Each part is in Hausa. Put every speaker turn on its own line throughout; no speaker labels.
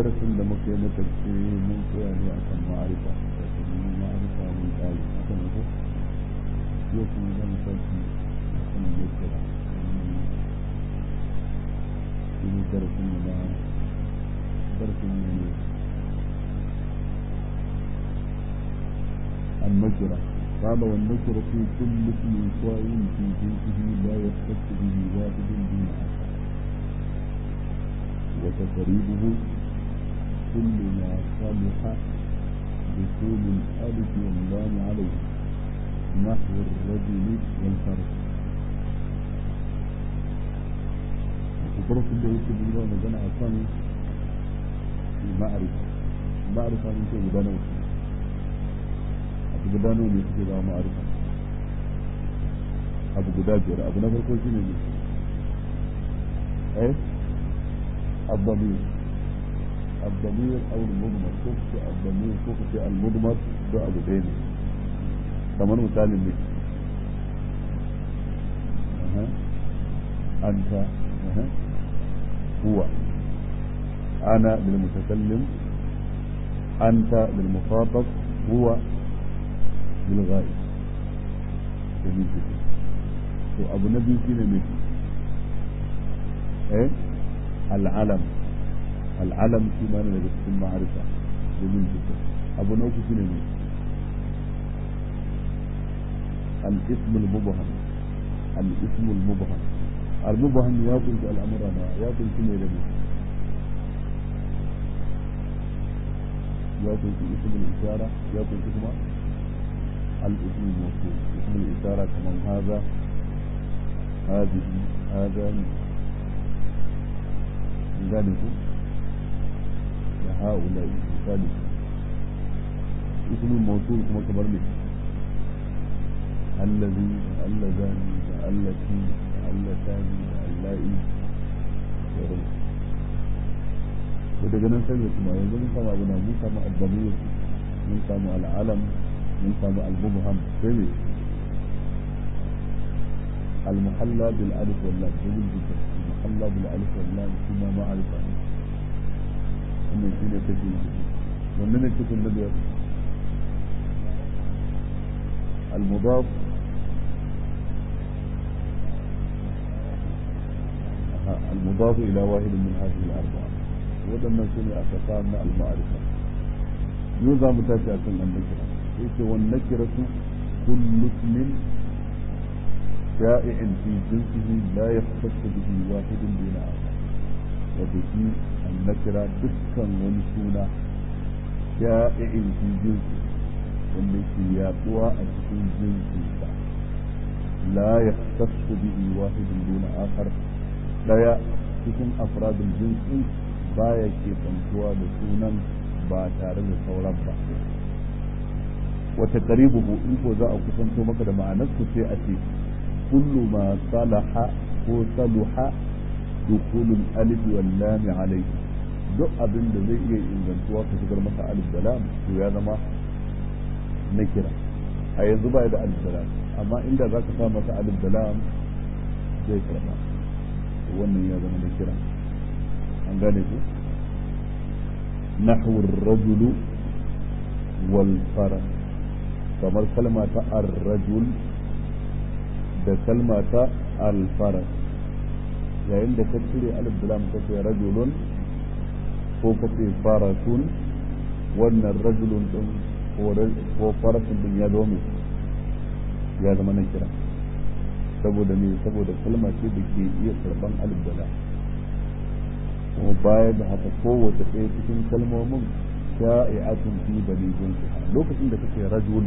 darasin da muka yi na ƙarshe mun tsaya ne a kan ma'arifa da kuma ma'arifa mun tsari haka ne ko yau kuma za mu tashi a kan yakira shi ne darasin mu na darasin mu ne النكرة قال والنكرة في كل اسم صائم في جنسه لا يختص به واحد دون آخر وتقريبه كل ما صلح دخول الألف واللام عليه نحو الرجل والفرد وطرق اللي يكتب الله مجانا أصلا المعرفة المعرفة من شيء مدانة abu guda nawa ne suke zama ma'arifa abu guda biyar abu na farko shine ne eh الضمير الضمير او المضمر كفت الضمير كفت المضمر ده ابو دين كمان مثال لك أه. انت أه. هو انا للمتكلم انت للمخاطب هو للغائب جميل جدا تو ابو نبي فينا مثل ايه العلم العلم في معنى لك المعرفة جميل جدا ابو نوف فينا مثل الاسم المبهم الاسم المبهم المبهم يقول في الامر انا يقول في ميلاد يقول في اسم الاشاره يقول في كمان الاسم الموصول اسم الإشارة كمان هذا هذه هذا ذلك لهؤلاء ذلك اسم الموصول كما كبر لي الذي اللذان التي اللتان اللائي to daga nan sai kuma yanzu mun samu abu na mun samu al-damir mun samu al-alam من سامع المبهم سمي المحلى بالالف واللام جميل جدا المحلى بالالف واللام ثم معرفة أما يكون يتجيل ومن يكتب النبي المضاف المضاف إلى واحد من هذه الأربعة ودنا سمع أقسام المعرفة يوزع متاسعة النكرة yake والنكرة كل اسم شائع في جنسه لا يختص به واحد دون آخر وبه النكرة دكا ونسونا شائع في جنسه wanda yake yaduwa a cikin jinsinsa la ya tasu bihi wahidun duna akhar daya cikin afradul jinsin baya ke tsantuwa da sunan ba tare da sauran ba wata qaribuhu in ko za a kusanto maka da ma'anarsa sai a ce kullu ma salaha ko saluha dukulul alif wal lam alayhi duk abin da zai iya ingantuwa ka shigar masa alif da lam to ya zama na kira a yanzu ba da alif da lam amma inda za ka sa masa alif da lam zai karba wannan ya zama na kira an gane ku نحو الرجل والفرس kamar kalma ta ar-rajul da kalma ta al-faras yayin da ka cire alif da lam kace rajulun ko kace farasun wannan rajulun din ko farasun din ya zo ya zama na kira saboda me saboda kalma ce da ke iya karban alif da lam kuma baya da haka kowace ɗaya cikin kalmomin sha'i'atun fi balibin lokacin da kake rajul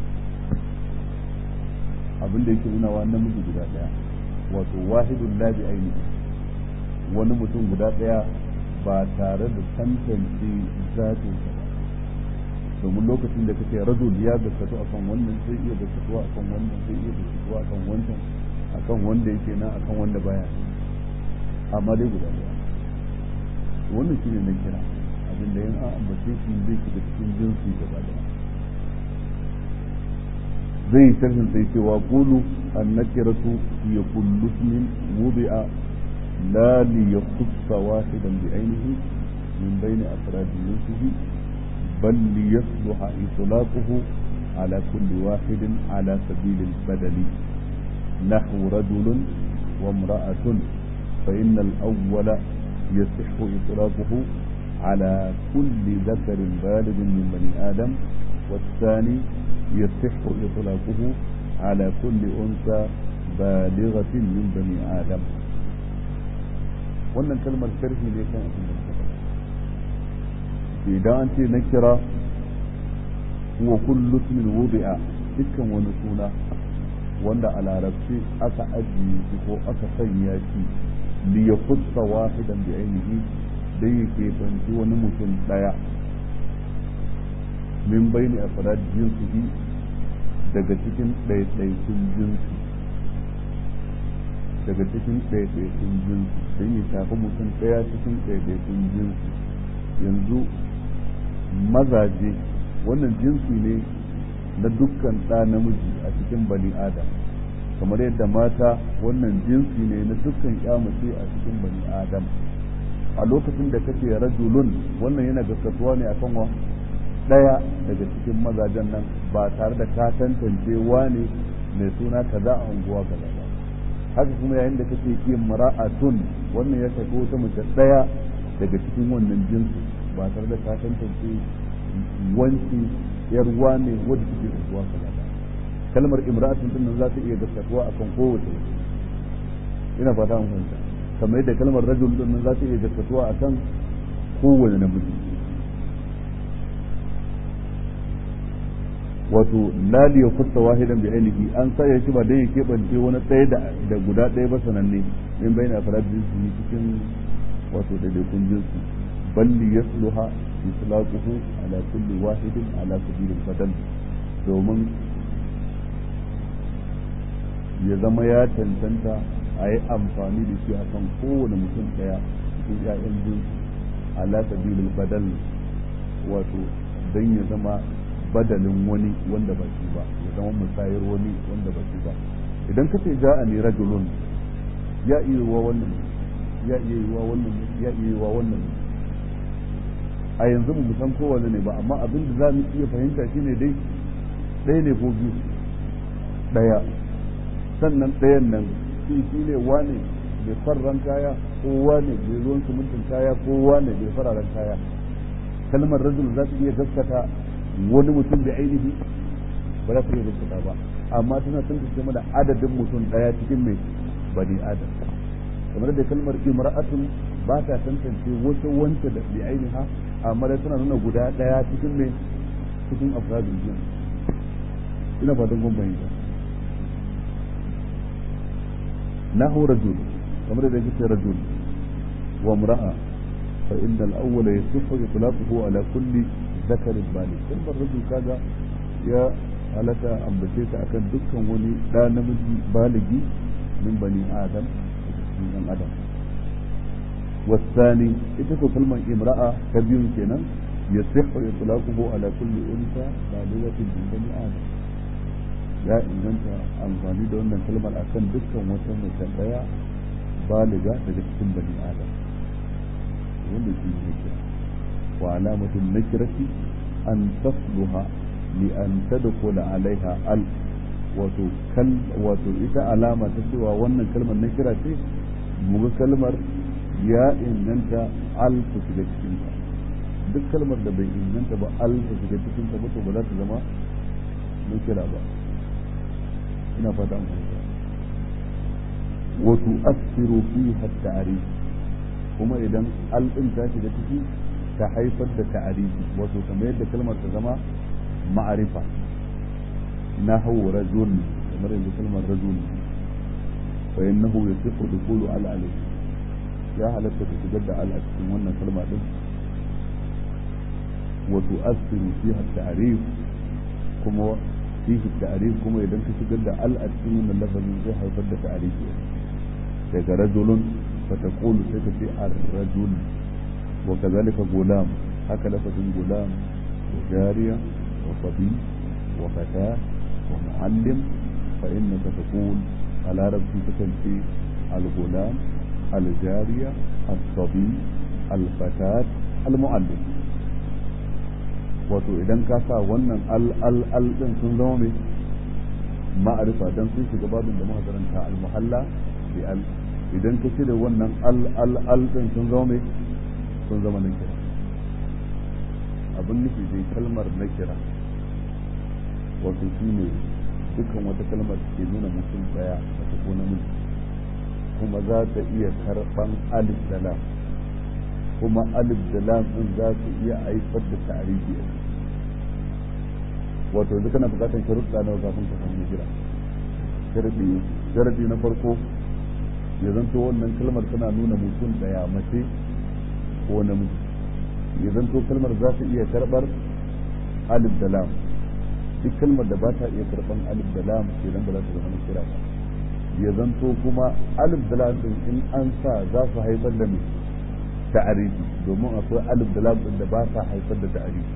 abin da yake nuna wa namiji guda daya wato wahidun la bi ainihi wani mutum guda daya ba tare da tantance zatin sa ba domin lokacin da kake rajul ya gaskatu akan wannan sai iya gaskatuwa akan wannan sai iya gaskatuwa akan wancan akan wanda yake nan akan wanda baya amma dai guda daya wannan shine na kira abin da yin an ambace shi zai shiga cikin jinsi gaba daya zai yi sharhin sai cewa qulu an-nakiratu hiya kullu ismin wudi'a la li yakhussa wahidan bi ainihi من بين أفراد جنسه بل ليصلح إطلاقه على كل واحد على سبيل البدل نحو رجل وامرأة فإن الأول يصح إطلاقه على كل ذكر بالغ من بني آدم والثاني يصح إطلاقه على كل أنثى بالغة من بني آدم wannan kalmar sharhi ne kan abin da ta idan an ce na kira wa kullu ismin wudi'a dukkan wani suna wanda a larabci aka ajiye shi ko aka sanya shi li yakhutta wahidan bi ainihi dai yake banci wani mutum daya min bayni afrad jinsihi daga cikin ɗaiɗaikun jinsi daga cikin ɗaiɗaikun jinsi don ya shafi mutum ɗaya cikin ɗaiɗaikun jinsi yanzu mazaje wannan jinsi ne na dukkan ɗa namiji a cikin bani adam kamar yadda mata wannan jinsi ne na dukkan mace a cikin bani adam a lokacin da kace rajulun wannan yana gaskatuwa ne akan wa ɗaya daga cikin mazajen nan ba tare da ka tantance wane mai suna kaza a unguwa kaza ba haka kuma yayin da kake ki mara'atun wannan ya shafi wata mace ɗaya daga cikin wannan jinsi ba tare da ka tantance wanci yar wane wadda take unguwa kaza ba kalmar imra'atun din nan za ta iya gaskatuwa akan kowace ina fata mun fahimta kamar yadda kalmar rajul din nan za ta iya gaskatuwa akan kowane namiji wato lali ya kusa wahidan bi ainihi an saya shi ba dai ya keɓance wani ɗaya da guda ɗaya ba sananne in bai na farar jinsi cikin wato daidaikun jinsi balli ya suluha islaquhu ala kulli wahidin ala sabilil badal domin ya zama ya cancanta a yi amfani da shi akan kowane mutum ɗaya cikin 'ya'yan jinsi ala sabilil badal wato don ya zama badalin wani wanda ba shi ba ya zama musayar wani wanda ba shi ba idan ka ce ja'a ne rajulun ya iya wa wannan ya iya yi wa wannan ya iya yi wa wannan a yanzu mu san kowanne ne ba amma abin da za mu iya fahimta shine dai ɗaya ne ko biyu ɗaya sannan ɗayan nan shi shi ne wane mai farran kaya ko wane mai ruwan sumuntin kaya ko wane mai fararen kaya kalmar rajul za ta iya gaskata wani mutum da ainihi ba za su iya gaskata ba amma tana tantance mana adadin mutum daya cikin mai bani adam kamar da kalmar imra'atun ba ta tantance wata wanta da bi ainiha amma dai tana nuna guda daya cikin mai cikin afradul jin ina fatan kun bayyana nahu rajul kamar da yake rajul wa imra'a fa inna al-awwal yasihu itlaquhu ala kulli ذكر بالغ kalmar rajul kaga ya halaka ambace ta akan dukkan wani da namiji baligi min bani adam cikin dan adam والثاني ita ko kalmar imra'a ta biyun kenan yasihu itlaquhu ala kulli unsa balighatin min bani adam ya inganta amfani da wannan kalmar akan dukkan wata mace daya baliga daga cikin bani adam wanda shi ne kira وعلامة النكرة أن تصلها لأن تدخل عليها ال وتكل وتؤتى علامة تسوى وأن كلمة نكرة مغ كلمة يا إن أنت ال تسجد duk kalmar da bai inganta ba al ta shiga cikin ta mutu ba za ta zama nukira ba ina fata an fahimta wa tu'assiru fiha at-ta'rif kuma idan al din ta shiga ciki ta haifar da ta'arifi wato kamar yadda kalmar ta zama ma'arifa na hau rajul kamar yadda kalmar rajul fa innahu yasifu dukulu al alai ya halatta ta shigar da al a cikin wannan kalma din wa tu'assiru fiha ta'rif kuma fihi ta'rif kuma idan ka shigar da al a cikin wannan lafazin zai haifar da ta'arifi daga rajulun fa taqulu sai ka ce ar-rajul وكذلك غلام هكذا لفظ غلام وجارية وصبي وفتاة ومعلم فإنك تقول على رب تكن الغلام الجارية الصبي الفتاة al-mu'allim wato idan ka sa wannan al al al din sun zama mai ma'arifa dan sun shiga babin da muka karanta al-muhalla bi al idan ka cire wannan al al al din sun zama mai sun zama na kira abin nufi dai kalmar na kira wato shi ne dukkan wata kalmar da ke nuna mutum daya mace ko namiji kuma za ta iya karban alif da lam kuma alif da lam din za su iya haifar da tarihi a wato yanzu kana bukatar sharuɗa nawa kafin ka samu kira sharadi sharadi na farko ya zanto wannan kalmar tana nuna mutum daya mace ko namiji ya zanto kalmar za ta iya karbar alif da lam duk kalmar da ba ta iya karban alif da lam idan ba za ta zama kira ba ya zanto kuma alif da lam din in an sa za su haifar da mai ta'arifi domin akwai alif da lam din da ba sa haifar da ta'arifi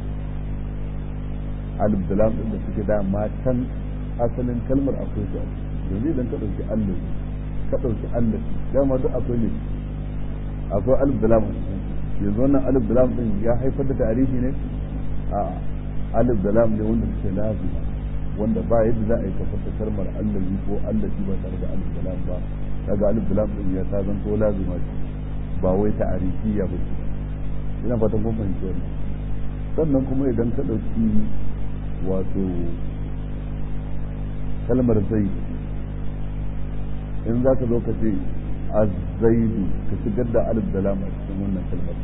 alif da lam din da suke da matan asalin kalmar akwai su yanzu idan ka dauki alif ka dauki alif dama duk akwai ne akwai alif da lam yanzu wannan alif da lam din ya haifar da ta'arifi ne a'a alif da lam ne wanda suke lazima wanda ba yadda za a yi kafa kalmar allazi ko allazi ba tare da alif da lam ba daga alif da lam din ya ta zanto lazima ce ba wai ta'arifiya ba ce ina fatan kun fahimci wannan sannan kuma idan ka ɗauki wato kalmar zai in za ka zo ka ce azaidu ka shigar da alif da lam a cikin wannan kalmar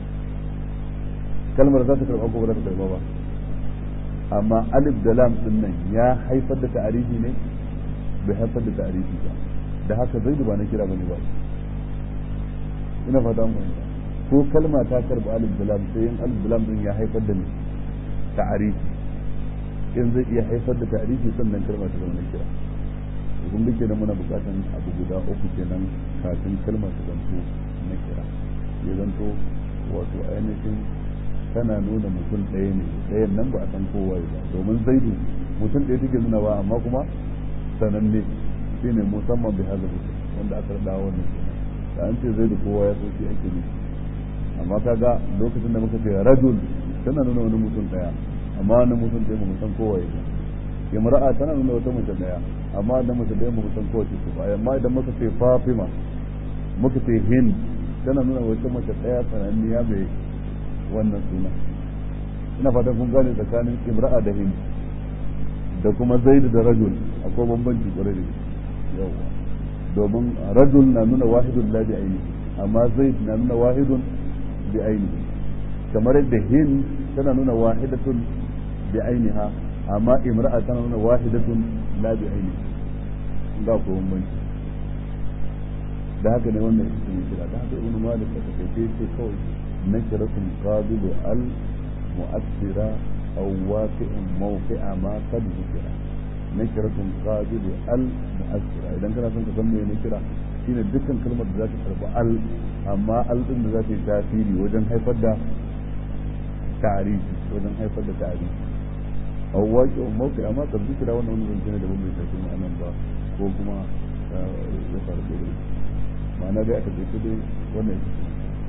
kalmar za ta karɓa ko ba za ta karɓa ba amma alif da lam din nan ya haifar da ta'arifi ne bai haifar da ta'arifi ba da haka zaidu ba na kira bane ba ina fata mun fahimta ko kalma ta karba alif da lam sai in alif da lam din ya haifar da ta'arifi in zai iya haifar da ta'arifi sannan kalma ta zama na kira kun da kenan muna bukatan abu guda uku kenan kafin kalma ta zanto na kira ya zanto wato ainihin tana nuna mutum ɗaya ne ɗayan nan ba a san kowa ba domin zaidu mutum ɗaya take nuna ba amma kuma sananne shi ne musamman bi hazar wanda aka rada wannan kenan da an ce zaidu kowa ya san shi ake nufi amma kaga lokacin da muka ce rajul tana nuna wani mutum ɗaya amma wani mutum ɗaya ba mu san kowa ba imra'a tana nuna wata mace ɗaya amma da mace ɗaya ba mu san kowace ce ba amma idan muka ce fatima muka ce hind tana nuna wata mace ɗaya sananniya mai wannan suna ina fatan kun gane tsakanin imra'a da hind da kuma zaid da rajul akwai bambanci kwarai da yawa domin rajul na nuna wahidun la bi aini amma zaid na nuna wahidun bi aini kamar yadda hind tana nuna wahidatun bi ainiha amma imra'a tana nuna wahidatun la bi aini ga ko bambanci da haka ne wannan ita ne kira da haka ibnu malik ta kai sai kawai نكرة قابل ال مؤثرة أو واقع موقع ما قد ذكر نكرة قابل ال مؤثرة إذا كان سنك سمي نكرة shine dukkan kalmar da za ta karɓi al amma al din da za ta yi tasiri wajen haifar da ta'arifi wajen haifar da ta'arifi aw waqi aw mawqi amma kad zikira wannan wani zance ne da ban bai tafi ma'anan ba ko kuma ya faru da ma'ana dai aka ce dai wannan ita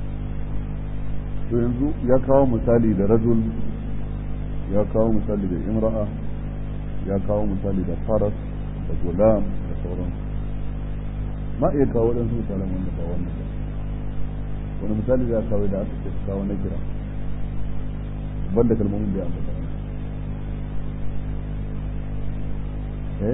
to yanzu ya kawo misali da rajul ya kawo misali da imra'a ya kawo misali da faras da gulam da sauran ma iya kawo waɗansu misalan wanda ba wannan ba wani misali za a kawo da aka ce kawo na kira banda kalmomin da ya ambata eh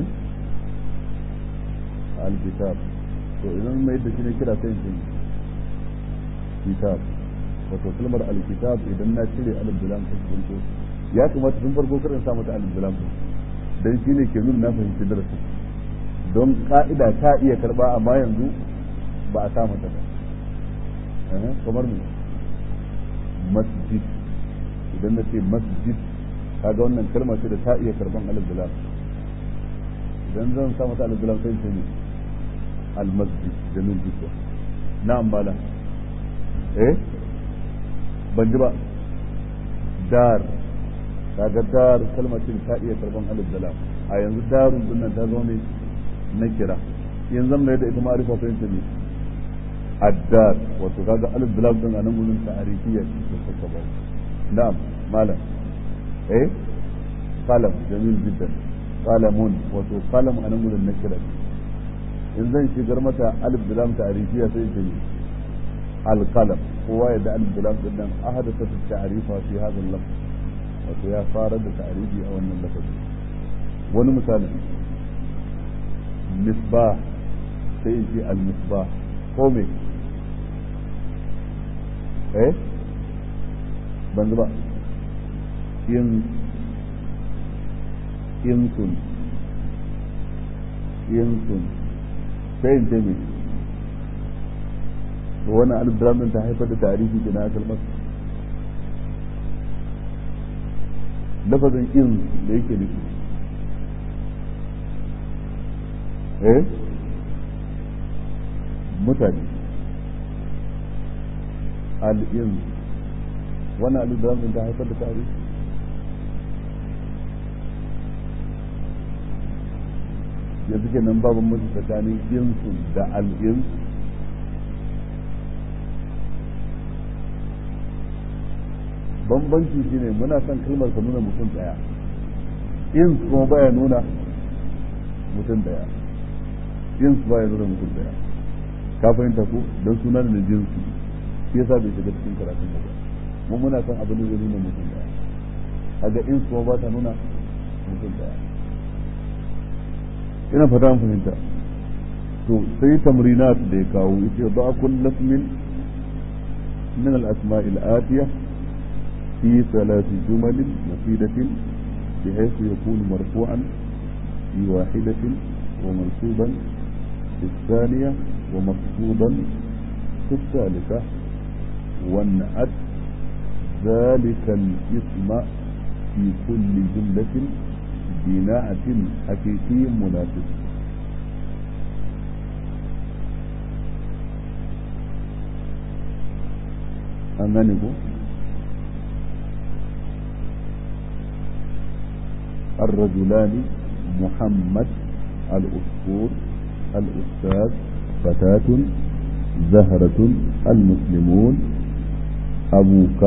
al-kitab to idan mai da shi ne kira sai in kitab wato kalmar alkitab idan na cire alif da lam ta kunto ya kamata tun farko karin sa mata alif da lam dan shine ke nuna na fahimci darasin don ka'ida ta iya karba amma yanzu ba a sa mata ba kamar me masjid idan na ce masjid kaga wannan kalma ce da ta iya karban alif da lam idan zan sa mata alif da lam sai ce ne al masjid da min jikwa na'am bala eh ban ji ba dar kaga dar kalmar ce ta iya karban alif da lam a yanzu darun din nan ta zo ne na kira yanzu mai da ita ma'arifa sai ta ne addar wato kaga alif da lam din anan gurin ta'arifiyya ce ta saka ba na'am malam eh qalam jamil jiddan qalamun wato qalam anan gurin nakira in zan shigar mata alif da lam ta'arifiyya sai ta yi القلم هو يدعى البلام جدا أحدثت التعريف في هذا اللفظ وفيها فارد تعريفي أو أن اللفظ wani misali misbah sai ce al-misbah ko me eh ban ba in insun insun sai in ce me to wani alibram din ta haifar da tarihi da na kalmar lafazin in da yake nufi eh mutane al'in wani alibram din ta haifar da tarihi yanzu kenan babu mutu tsakanin insu da al'in bambanci shine muna son kalmar ka nuna mutum daya in kuma baya nuna mutum daya in baya nuna mutum daya ka fahimta ko don suna da jinsi shi yasa bai shiga cikin karatun ba mu muna son abin da zai nuna mutum daya kaga in kuma ba ta nuna mutum daya ina fata an fahimta to sai tamrinat da ya kawo yace ba kullu min min al-asma' al-atiyah في ثلاث جمل مفيدة بحيث يكون مرفوعا في واحدة ومنصوبا في الثانية ومخفوضا في الثالثة وانعت ذلك الاسم في كل جملة بناعة حقيقي مناسب أنغانيكو الرجلان محمد الأسطور الأستاذ فتاة زهرة المسلمون أبوك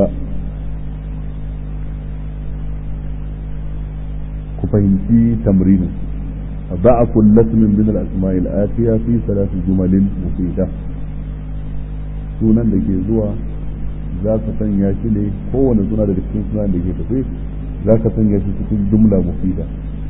كفهمتي تمرين ضع كل اسم من الأسماء الآتية في ثلاث جمل مفيدة sunan da ke zuwa za ka sanya shi ne kowane suna daga cikin sunan da ke tafi za ka sanya shi cikin jumla mufida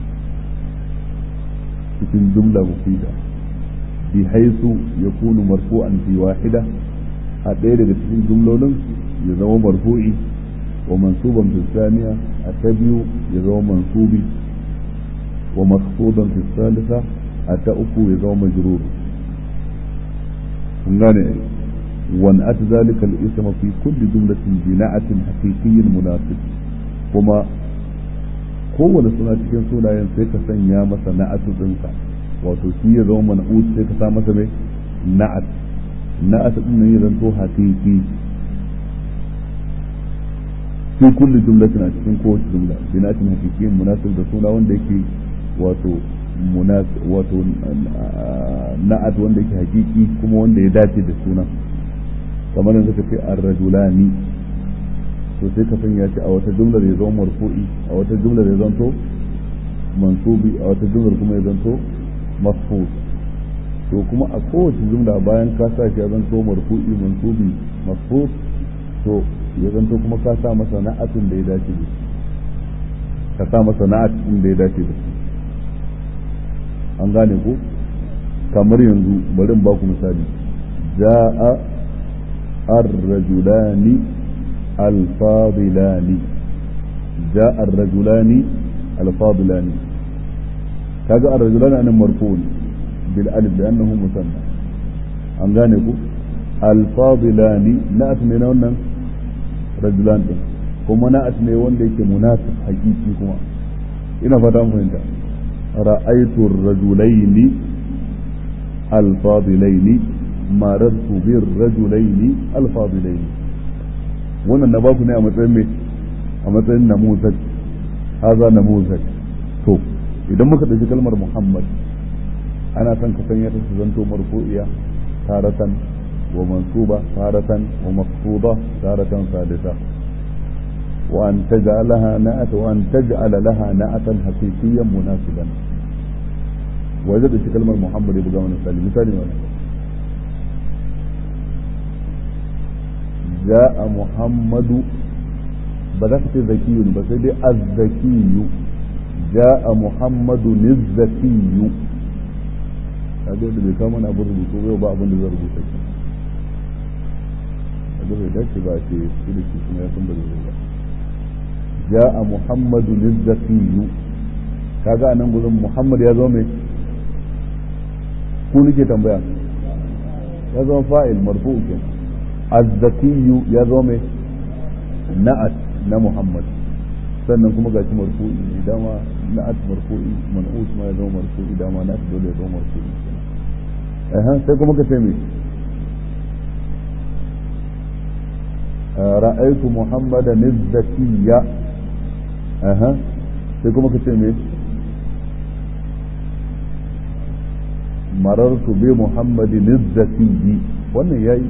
cikin jumla mufida bi haisu ya kunu marfu'an fi wahida a ɗaya daga cikin jumlolin ya zama marfu'i wa mansuban fi saniya a ta biyu ya zama mansubi wa maqsudan fi salisa a ta uku ya zama majrur kun gane وانأت ذلك الاسم في كل جملة بناءة حقيقي مناسب kuma kowane suna cikin sunayen sai ka sanya masa na'atu ɗinsa wato shi ya zama man'ut sai ka sa masa mai na'at na'at ɗin nan ya zanto haqiqi fi kulli jumlatin a cikin kowace jumla binatin haqiqiyyin munasib da suna wanda yake wato munasib wato na'at wanda yake haqiqi kuma wanda ya dace da sunan kamar yanzu ka ce ar-rajulani to sai ka sanya shi a wata jumlar ya zama marfu'i a wata jumlar ya zanto mansubi a wata jumlar kuma ya zanto mafhud to kuma a kowace jumla bayan ka sa shi ya zanto marfu'i mansubi mafhud to ya zanto kuma ka sa masa na'atin da ya dace da ka sa masa na'atin da ya dace da an gane ko kamar yanzu bari in ba ku misali ja'a ar-rajulani الفاضلان جاء الرجلان الفاضلان كذا الرجلان أنا مرفوع بالألف لأنه مثنى an gane ku alfadilani na'at ne na wannan rajulan din kuma na'at ne wanda yake munasib hakiki kuma ina fata mun fahimta ra'aytu ar-rajulaini alfadilaini marartu bir rajulaini alfadilaini wannan na baku ne a matsayin mai a matsayin namuzaj haza namuzaj to idan muka ɗauki kalmar muhammad ana son ka sanya ta su zanto marfu'iya taratan ومنصوبة تارة ومخفوضة تارة ثالثة وأن تجعلها نأت وأن تجعل لها نأتا حقيقيا مناسبا وجدت كلمة محمد يبقى من الثاني مثالي ولا جاء محمد بدأت ذكي بس دي الذكي جاء محمد الذكي هذا اللي بيكمل أبو الرسول وبعض اللي زرقوا da bai dace ba ce shi da shi kuma ya san ba zai ba ja'a muhammadu lizzakiyu kaga anan gurin muhammad ya zo mai ku nake tambaya ya zo fa'il marfu ke azzakiyu ya zo mai na'at na muhammad sannan kuma gashi marfu'i ne dama na'at marfu'i man'ut ma ya zo marfu'i dama na'at dole ya zo marfu'i eh sai kuma ka ce mai رأيت محمدا الزكي أها sai kuma ka ce me marartu bi muhammadin zakiyyi wannan yayi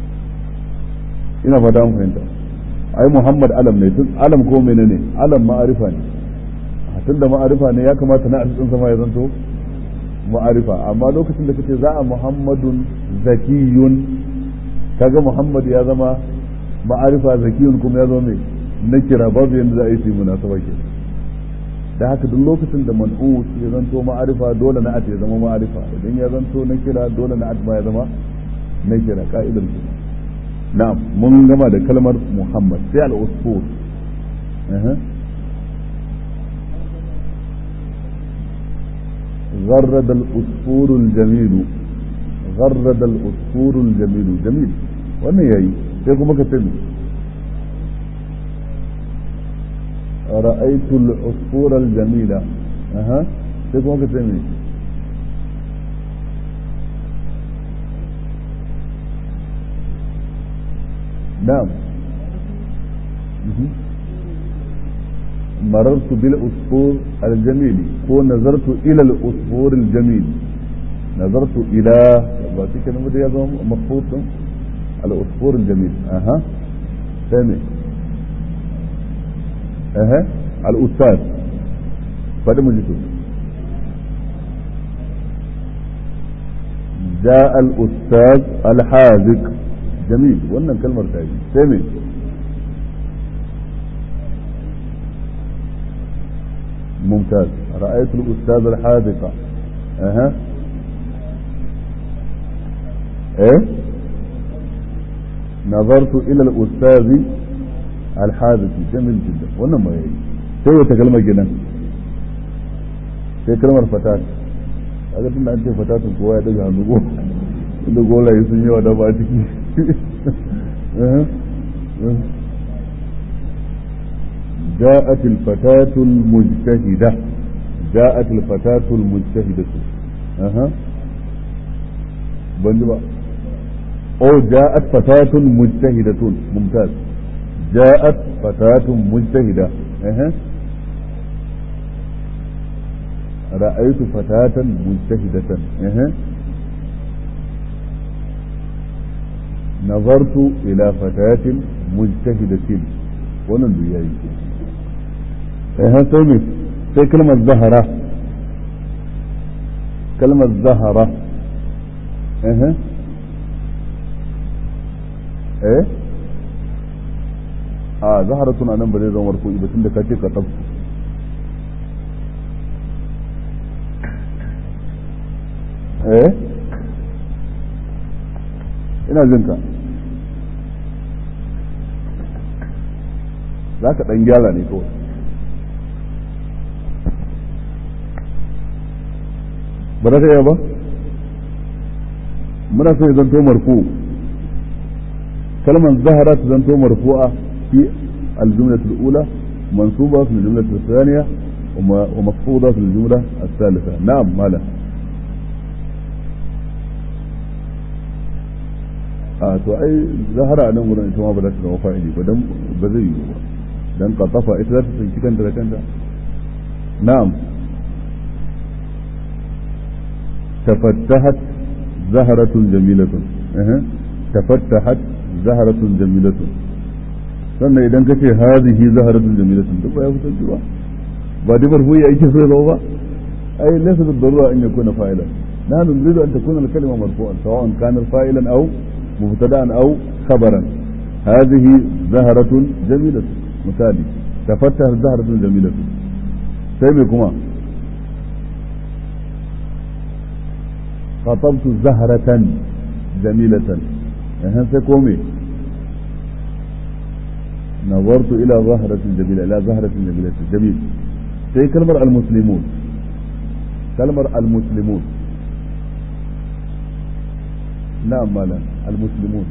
ina fata mun fahimta ai muhammad alam ne tun alam ko menene alam ma'arifa ne tun da ma'arifa ne ya kamata na asisin sama ya zanto ma'arifa amma lokacin da kace za a muhammadun zakiyun kaga muhammad ya zama ma'arifa zakiyun kuma ya zo mai na kira babu yadda za a yi su munasaba ke da haka duk lokacin da man'ut ya zanto ma'arifa dole na ya zama ma'arifa idan ya zanto na kira dole na ma ya zama na kira ka'idar ke na'am mun gama da kalmar muhammad sai al-usfur غرد الأسفور الجميل غرد الأسفور الجميل جميل wannan yayi sai kuma ka sani رأيت العصفور الجميلة أها sai kuma ka sani نعم مررت بالعصفور الجميل هو نظرت إلى العصفور الجميل نظرت إلى باتي كلمة دي مخفوض العصفور الجميل اها ثاني اها الاستاذ فده مجلسه جاء الاستاذ الحاذق جميل wannan kalmar ta yi sai me ممتاز رأيت الأستاذ الحاذق أها إيه نظرت إلى الأستاذ الحادث جميل جدا wannan ma yayi sai wata kalmar gidan sai kalmar fatat kaga tunda an ce fatatun kowa ya daga hannu go da golaye sun yawa da ba ciki جاءت الفتاة المجتهدة جاءت الفتاة المجتهدة أها بنجبا أو جاءت فتاة مجتهدة ممتاز جاءت فتاة مجتهدة أه. رأيت فتاة مجتهدة أه. نظرت إلى فتاة مجتهدة wannan duk yayi eh sai me sai kalmar zahara kalmar zahara eh eh a zahara tuna nan ba zai zama marfu'i ba tunda ka ce ka tabbu eh ina jin ka za ka ɗan gyara ne kawai ba za ka yi ba muna so ya zanto marfu kalmar zahara ta zanto marfu'a fi الجملة الأولى منصوبة في الجملة الثانية ومخفوضة في الجملة الثالثة نعم مالا a to ai zahara a nan wurin ita ma ba za ta zama fa'ili ba dan ba zai yi ba dan qatafa ita za ta tsinci kanta da kanta na'am tafattahat zaharatun jamilatun eh tafattahat zaharatun jamilatun sannan idan ka ce hazihi zaharatun jamilatun duk ba ya fitar ba ba dai marfu'i ake so ya ba ai laysa bid-darura an yakuna fa'ilan nahnu nuridu an takuna al-kalima marfu'an sawa'an kana fa'ilan aw mubtada'an aw khabaran hadhihi zaharatun jamilatun misali tafattahat zaharatun jamilatun sai me kuma خطبت زهرة جميلة اها سيكومي نظرت إلى زهرة جميلة إلى زهرة جميلة جميل سي كلمة المسلمون كلمة المسلمون نعم مالا المسلمون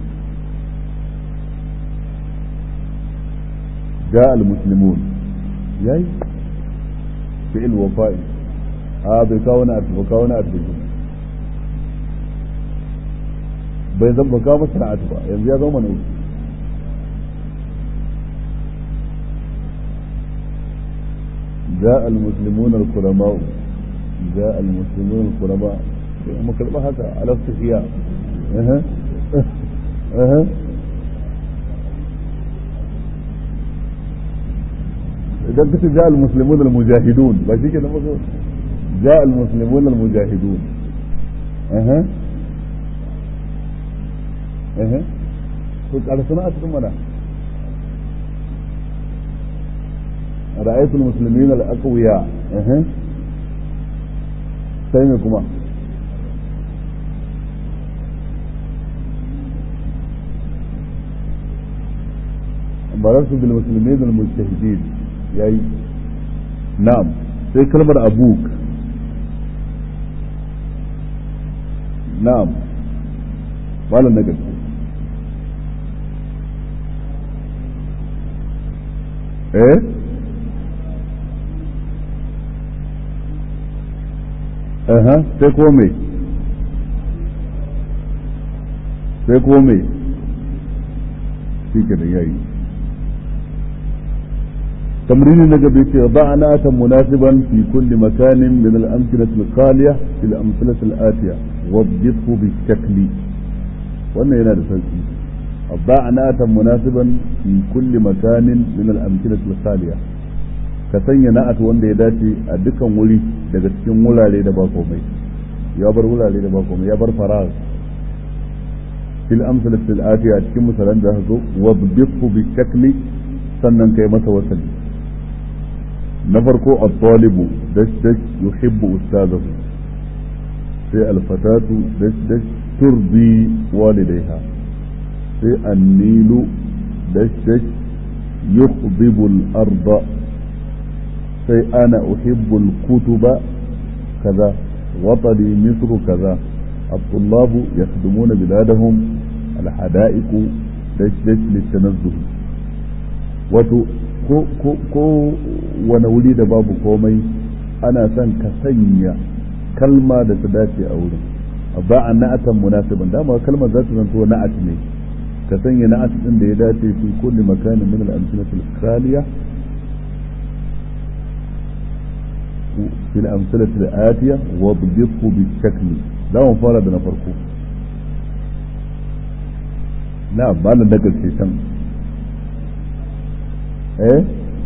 جاء المسلمون ياي فعل وفائي اه بكونات وكونات بجمع bai zan ba kawo sana'atu ba yanzu ya zama mana جاء المسلمون الكرماء جاء المسلمون الكرماء هم كلمة هكا على استحياء اها اها إذا كنت جاء المسلمون المجاهدون ماشي كده جاء المسلمون المجاهدون اها اها كنت على صناعة ثم رأيت المسلمين الأقوياء اها سيمكما مررت بالمسلمين المجتهدين يعني نعم sai kalmar abuk na'am malam na gaske eh aha sai ko me sai ko me shi ke da yayi تمرين نجد ضع ناتا مناسبا في كل مكان من الأمثلة الخالية في الأمثلة الآتية وضبطه بالشكل وأن ينال سلسي ضع ناتا مناسبا في كل مكان من الأمثلة الخالية ka sanya na'at wanda ya dace a dukkan wuri daga cikin wurare da ba komai ya bar wurare da ba komai ya bar faraz fil amsalat al atiya a cikin misalan da zo wa bihu bi shakli sannan kai masa wasali na farko at-talibu dash dash yuhibbu ustadahu sai al-fatatu dash dash turdi walidayha sai an-nilu dash dash yukhdibu al-arda sai ana uhibbu al-kutuba kaza وطني مصر كذا الطلاب يخدمون بلادهم الحدائق دش دش للتنزه wato ko ko ko wani wuri da babu komai ana son ka sanya kalma da ta dace a wurin ba a na'atan munasiban dama kalmar za ta zanto na'at ne ka sanya na'at din da ya dace fi kulli makanin min al-amsalati al-khaliya في الأمثلة الآتية واضبطه بالشكل ده مفارد نفرقه نعم ما لنا نقل في سم ايه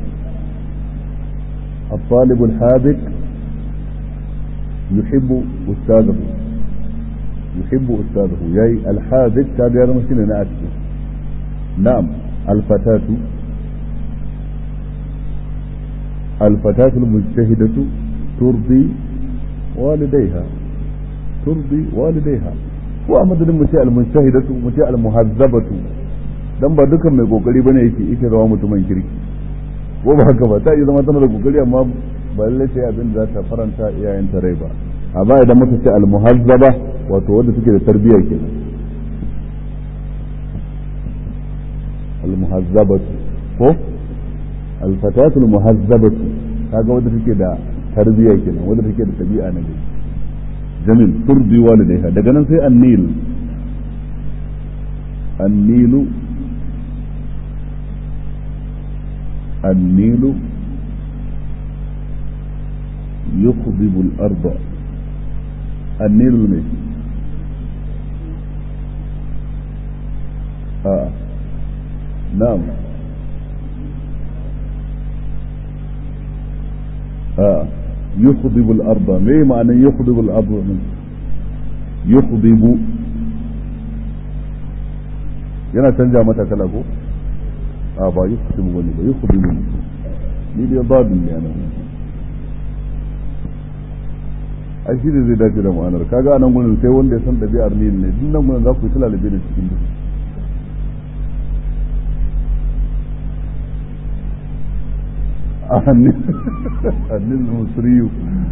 الطالب الحاذق يحب أستاذه يحب أستاذه ياي الحاذق كان يرى مسكين نأتي نعم الفتاة الفتاة المجتهدة ترضي والديها ترضي والديها ko a madadin mu ce almujtahidatu mu ce almuhazzabatu dan ba dukan mai kokari bane yake yake zama mutumin kirki ko ba haka ba ta yi zama tana da kokari amma ba lalle sai abin da za ta faranta iyayen ta rai ba amma idan muka ce almuhazzaba wato wanda suke da tarbiyya kenan almuhazzabatu ko alfatatu almuhazzabatu kaga wanda take da tarbiyya kenan wanda take da tabi'a na gari jamil turbi walidaiha daga nan sai annil annilu النيل يخضب الأرض النيل ne a na'am a يخضب الأرض ما معنى يخضب الأرض يخضب yana canja mata kala ko a ba yi kudu wani ba yi kudu ne ni dai babu ne nan ai shi zai dace da ma'anar kaga anan gurin sai wanda ya san ɗabi'ar ne ne duk nan gurin za ku yi talalabe da cikin duhu a hannun musriyu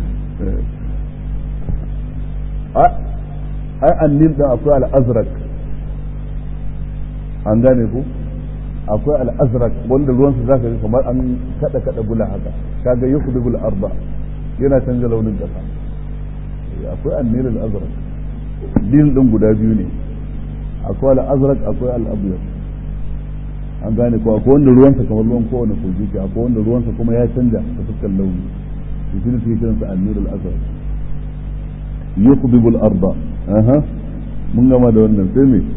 ai annin da akwai al'azrak an gane ku akwai al'azrak wanda ruwansa za ka ga kamar an kada kada bula haka kaga yukhdibul arba yana canza launin kasa akwai annil al'azrak din din guda biyu ne akwai al'azrak akwai al'abyad an gane ko akwai wanda ruwansa kamar ruwan kowane kogi ke akwai wanda ruwansa kuma ya canja ta fuskar launi shi ne suke kiransa annil al'azrak yukhdibul arba aha mun gama da wannan sai me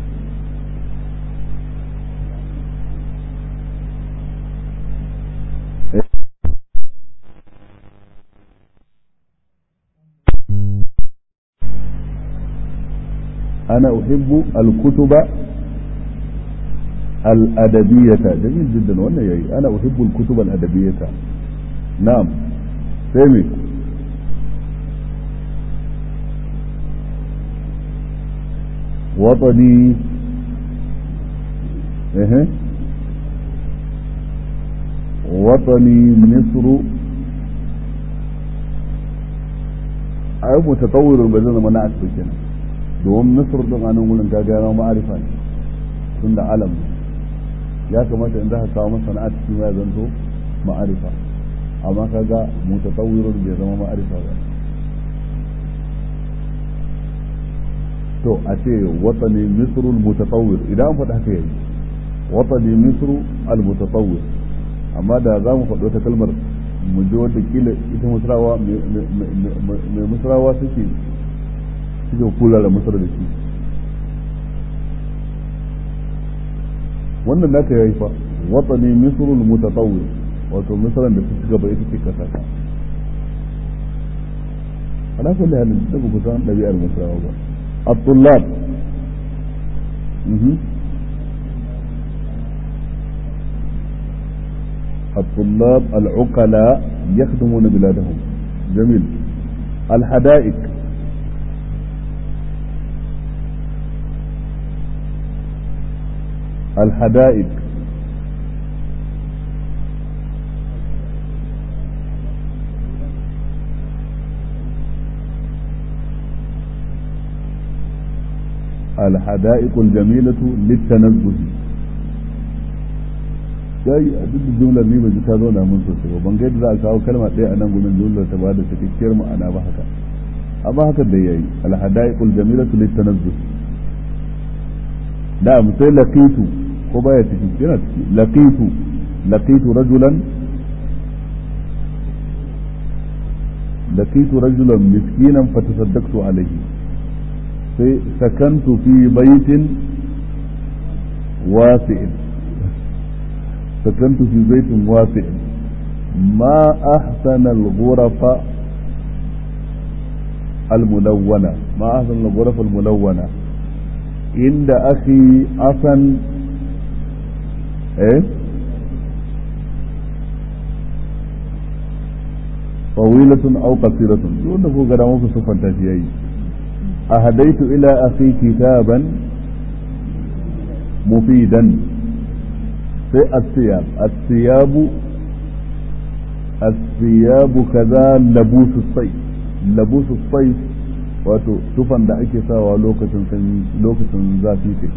أنا أحب الكتب الأدبية جميل جدا وأنا يأي أنا أحب الكتب الأدبية نعم سامي وطني إيه وطني مصر أي متطور بزن مناعة بكنا domin misir din a nan wurin kaga ya ma'arifa ne tun da alam ya kamata in za ka kawo masa sana'a cikin ya zanto ma'arifa amma kaga mutatawwirun bai zama ma'arifa ba to a ce watani misrul mutatawwir idan an faɗa haka yayi watani misru al mutatawwir amma da za mu faɗo ta kalmar mu ji wata kila ita musrawa mai musrawa suke suke kula da masar da shi wannan naka yayi fa watani misrul mutatawwir wato misran da suka gaba ita ce kasa ta ala kulli halin da ku san dabi'ar misrawa ba at-tullab mhm الطلاب العقلاء يخدمون بلادهم جميل الحدائق الحدائق الحدائق الجميلة للتنزه sai a duk jumlar ni ban ji ta zauna mun sosai ba ban ga yadda za a kawo kalma ɗaya a nan gudun jumlar ta ba da cikakkiyar ma'ana ba haka amma haka da yayi alhadaiqul jamilatu litanazzuh da sai laqitu ko baya ciki yana ciki laqitu laqitu rajulan laqitu rajulan miskinan fatasaddaqtu alayhi sai sakantu fi baitin wasi'in sakantu fi baitin wasi'in ما أحسن الغرف الملونة ما أحسن الغرف الملونة عند أخي أصن إيه طويلة أو قصيرة دون هو قد أموك صفا تشيئي أهديت إلى أخي كتابا مفيدا في الثياب الثياب الثياب كذا لبوس الصيف لبوس الصيف wato tufan da ake sawa lokacin sanyi lokacin zafi ce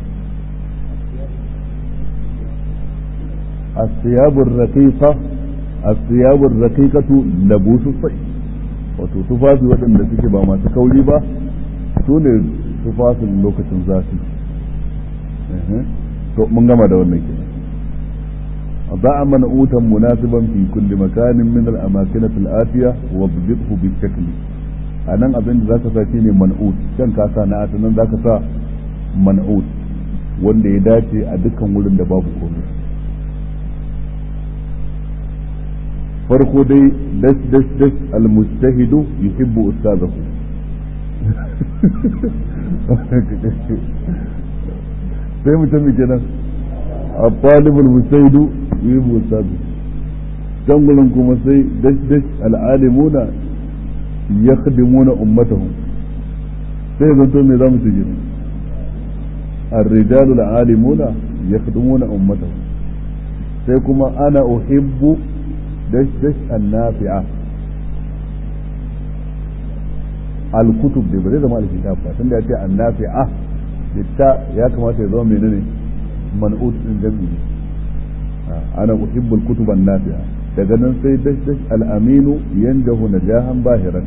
asiyabur raqiqa asiyabur raqiqatu labusu sai wato tufafi waɗanda suke ba masu kauri ba su ne tufafin lokacin zafi to mun gama da wannan kenan ضع منعوتا مناسبا في كل مكان من الأماكن الآتية وابدئه بالشكل أنا أبين ذاك ساكيني منعوت كان كاسا نعت nan zaka sa man'ut wanda ya dace a dukkan wurin da babu komai farko dai dash dash dash almustahidu yuhibbu ustazahu sai mutum kenan a talibul mustahidu yuhibbu ustazahu can gurin kuma sai dash dash al'alimuna yakhdimuna ummatahum sai zanto me zamu ce kenan الرجال العالمون يخدمون أمتهم سيكما أنا أحب دش دش النافعة الكتب دي بزي زمان الكتاب فاتن دي النافعة للتاء يا كما تيزون منني منعوت من جميع أنا أحب الكتب النافعة daga nan sai dash dash al'aminu yanjahu najahan bahiran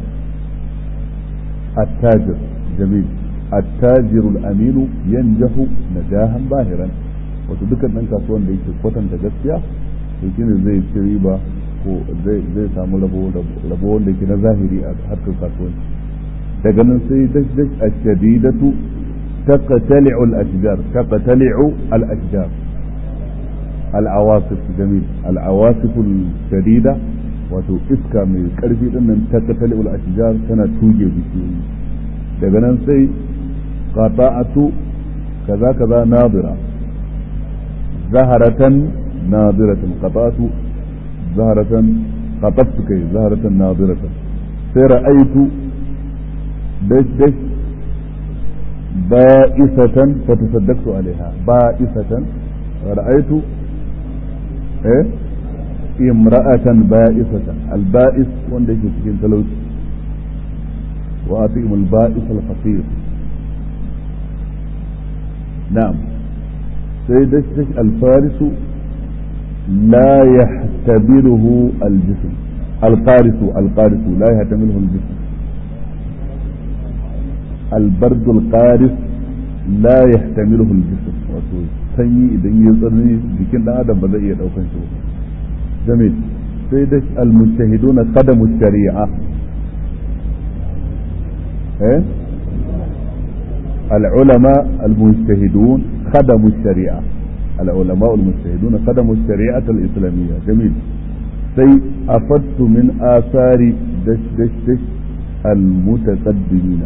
attajir jamil التاجر الامين ينجح نجاحا باهرا wato dukkan ɗan kasuwan da yake kwatanta gaskiya to shine zai ci riba ko zai zai samu rabo rabo wanda yake na zahiri a harkar kasuwanci daga nan sai dash dash ashadidatu taqtali'u al-ashjar taqtali'u al-ashjar al-awasif jamil al-awasif al-shadida wato iska mai karfi din nan taqtali'u al-ashjar tana tuge bishiyoyi daga nan sai قطعت كذا كذا ناظرة زهرة ناظرة قطعت زهرة قطفت كي زهرة ناظرة فرأيت دش دش بائسة فتصدقت عليها بائسة رأيت ايه امرأة بائسة البائس وندش في تلوث وأطيم البائس الفقير نعم سيدشتش الفارس لا يحتمله الجسم القارس القارس لا يحتمله الجسم البرد القارس لا يحتمله الجسم wato sanyi idan ya tsanani jikin dan adam ba zai iya daukan shi ba jamil sai da al-mujtahiduna qadamu shari'a eh العلماء المجتهدون خدموا الشريعة العلماء المجتهدون خدموا الشريعة الإسلامية جميل سي أفدت من آثار دش دش دش المتقدمين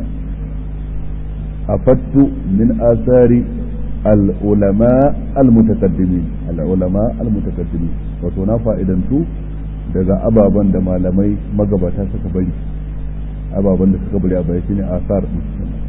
أفدت من آثار العلماء المتقدمين العلماء المتقدمين وتنا فائدنتو daga ababen da malamai magabata suka bari ababen da suka bari a baya shine asar musulman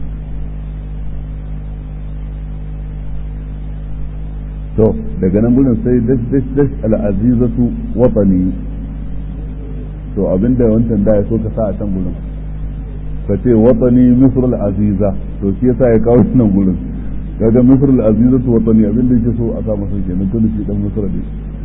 to daga nan gudun sai dash dash dash al'azizatu watani to abinda wancan da ya so ka sa a can gudun ka ce watani misr al'aziza to shi yasa ya kawo nan gudun kaga misr al'azizatu watani abinda yake so a sa masa kenan tun shi dan misr ne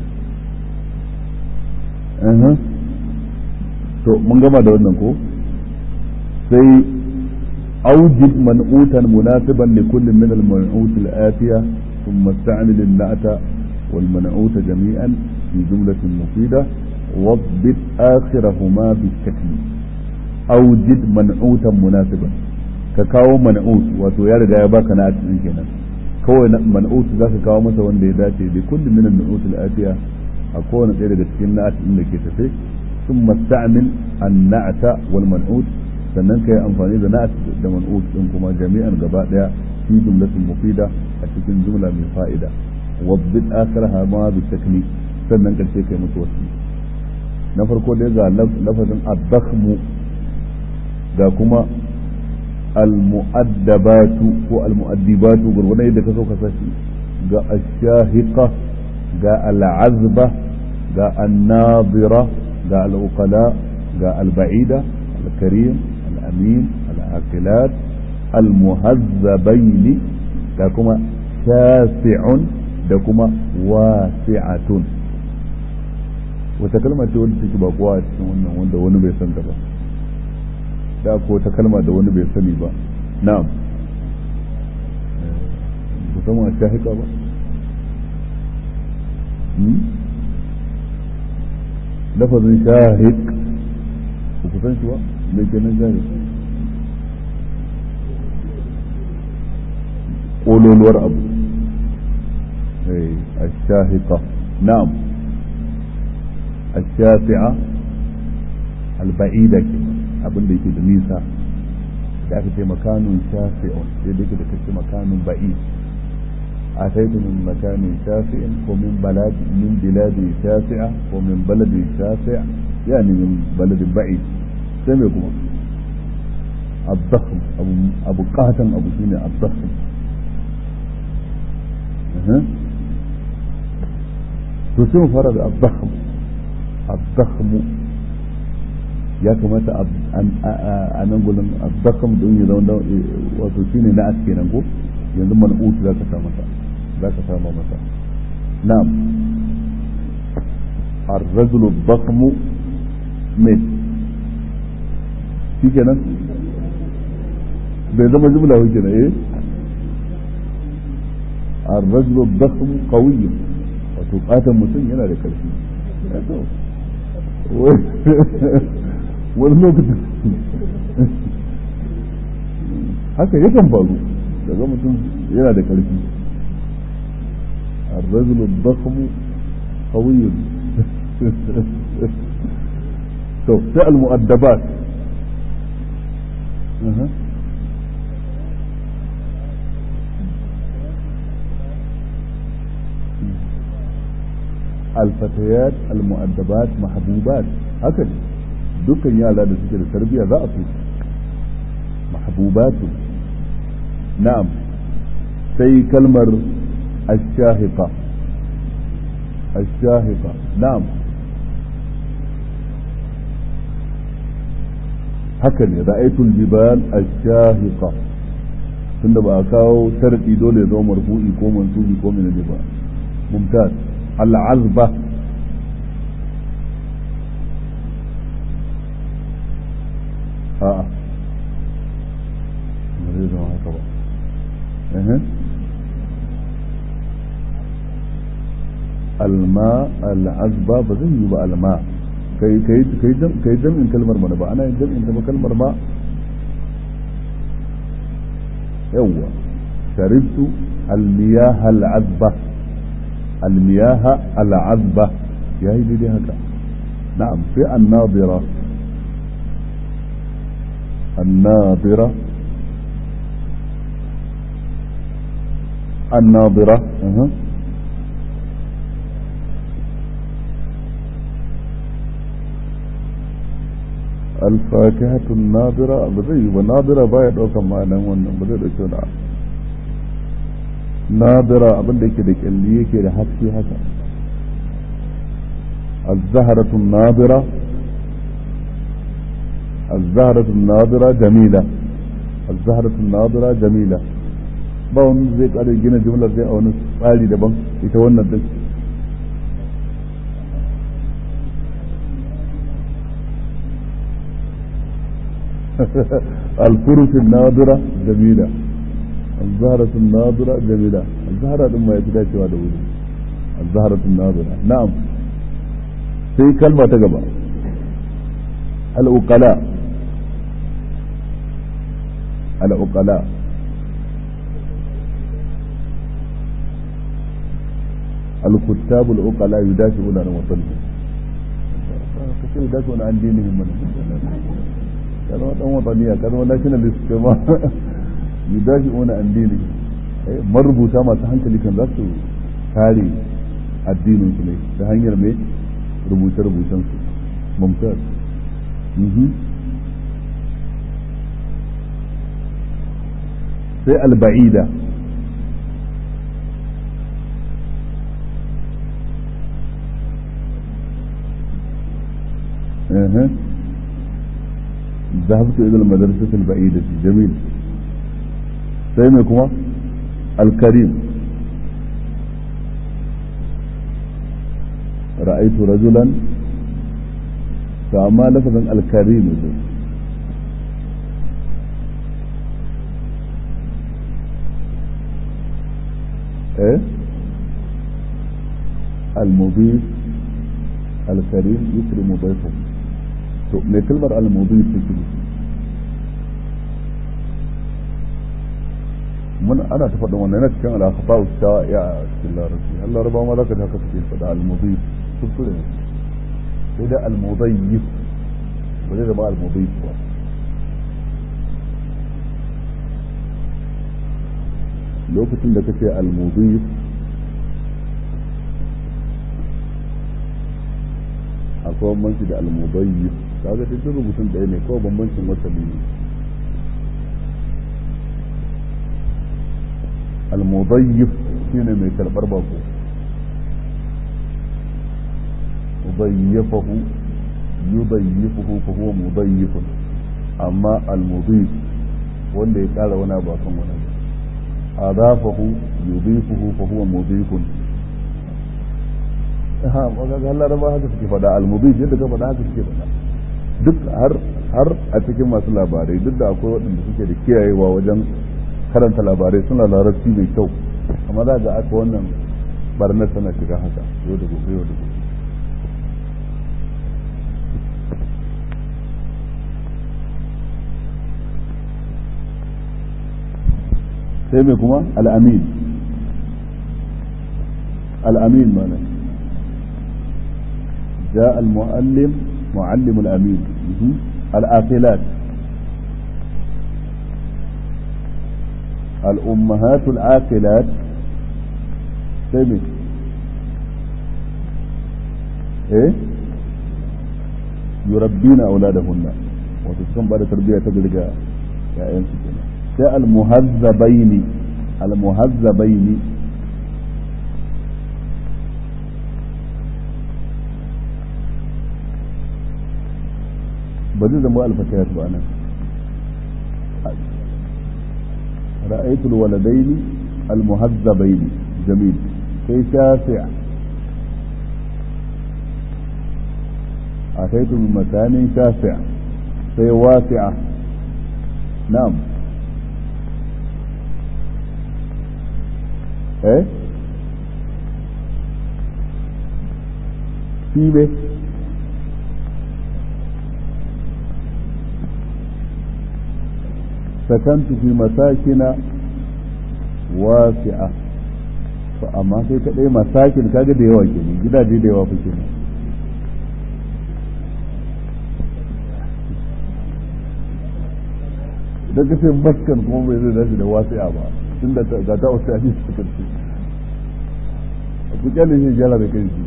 eh to mun gama da wannan ko sai أوجد منعوتا مناسبا لكل من المنعوت الآتية ثم استعمل النعت والمنعوت جميعا في جملة مفيدة واضبط آخرهما بالشكل أوجد منعوتا مناسبا كاكاو منعوت wato ya riga ya baka na cikin kenan kawai man'ut za ka kawo masa wanda ya dace da kulli min an-nu'ut al-atiya a kowane ɗaya daga cikin na'at din da ke tafe ثم استعمل النعت والمنعوت sannan ka yi amfani da na'at da man'ut din kuma jami'an gaba daya fi jumlatin mufida a cikin jumla mai fa'ida wabbit akhiraha ma bi shakli sannan karshe kai musu wasi na farko dai ga lafazin ad-dakhmu ga kuma al-mu'addabatu ko al-mu'addibatu gurgurdan yadda ka so ka sashi ga ash-shahiqa ga al-azba ga an-nadira ga al-uqala ga al-ba'ida al-karim الأمين العاقلات المهذبين da kuma shasi'un da kuma wasi'atun wata kalma ce wanda take ba kowa a cikin wannan wanda wani bai san ta ba da ko wata kalma da wani bai sani ba na'am ku san wa shahika ba lafazin shahik ku san shi ba me kenan shahik ƙololuwar abu الشاهقة نعم الشافعة البعيدة كده abin da yake da nisa da aka ce makanun shafi'un sai da yake da kace makanun ba'i a taitu min makanin shafi'in ko min baladi min biladi shafi'a ko min baladi shafi'a yani min baladin ba'i sai me kuma الضخم أبو أبو قاتم أبو سينا الضخم أه. تسمى فرد الضخم الضخم ya kamata a nan gudun abbakam don ya zauna wato shi ne na aske nan ko yanzu man'utu za ka sa masa za ka sama masa na'am الرجل الضخم من shi kenan bai zama jumla wuce na eh الرجل الضخم قوي wato katon mutum yana da karfi wani lokacin haka yakan faru daga mutum yana da karfi الرجل الضخم قوي to sai al-mu'addabat الفتيات المؤدبات محبوبات هكذا dukkan yara da suke da tarbiyya za a so mahbubatu na'am sai kalmar ash-shahiqa ash-shahiqa na'am haka ne ra'aytul jibal ash-shahiqa tunda ba a kawo sharadi dole ya zama marfu'i ko mansubi ko menene ba mumtaz al-azba a'a ba zai zama haka ba alma al'azba ba zai yi ba alma kai kai jam'in kalmar mana ba ana yin jam'in ta ba kalmar ma yawwa sharibtu almiyaha al'azba almiyaha al'azba yayi daidai haka na'am sai an-nadira الناظرة الناظرة أه. الفاكهة الناظرة بزي وناظرة باية دوكا معنا وانا بزي دوكا ناظرة abin da yake da kyalli yake da haske haka الزهرة الناظرة الزهرة الناظرة جميلة الزهرة الناظرة جميلة ba wani zai kare gina jumlar zai a wani tsari daban ita wannan duk الفرس الناظرة جميلة الزهرة الناظرة جميلة الزهرة لما يتدى شوى دولي الزهرة الناظرة نعم في كلمة تقبل العقلاء العقلاء الكتاب العقلاء يدافعون عن وطنهم كثير يدافعون عن دينهم من كانوا وطن وطنية كانوا nationalist كما يدافعون عن دينهم marubuta masu hankali kan za su kare addinin su ne ta hanyar mai rubuce-rubucen su mumtaz sai alba'ida ذهبت إلى المدرسة البعيدة جميل سيمكما الكريم رأيت رجلا فأما لفظا الكريم ده. ايه المضيف الكريم يكرم ضيفه to me kalmar al-mudif take mun ana ta faɗin wannan yana cikin al-akhfa ta ya cikin larabci Allah laraba ma zaka haka suke faɗa al-mudhif kuskure ne sai da al-mudayyif ba zai zama al-mudhif ba lokacin da kace al-mudhif akwai bambanci da al-mudayyif kaga duk rubutun ɗaya ne kawai bambancin wasali ne المضيف shine mai karɓar bako ضيفه يضيفه فهو مضيف amma المضيف wanda ya ƙara wani abu akan wani abu adafahu yudifuhu fa huwa mudifun ha ga Allah raba haka suke faɗa al-mudif yadda ka faɗa haka suke faɗa duk har har a cikin masu labarai duk da akwai waɗanda suke da kiyayewa wajen karanta labarai suna larabci mai kyau amma za ga aka wannan barnar tana shiga haka yau da gobe yau da gobe sai mai kuma al'amin al'amin mana جاء المعلم معلم الأمين الآكلات الأمهات العاقلات سمي إيه يربين أولادهن وتسكن بعد تربية تقلق يا أنسكنا جاء المهذبين المهذبين بدي زمو الفتيات وأنا رأيت الولدين المهذبين جميل في شاسع أتيت من مكان شاسع في واسعة نعم ايه في به سكنت في مساكن wasi'a to amma sai ka ɗaya masakin kaga da yawa ke gidaje da yawa fa ke idan ka ce maskan kuma bai zai dace da wasi'a ba tun da ga ta wasu yaji su karfi ku kyale shi gyara da kai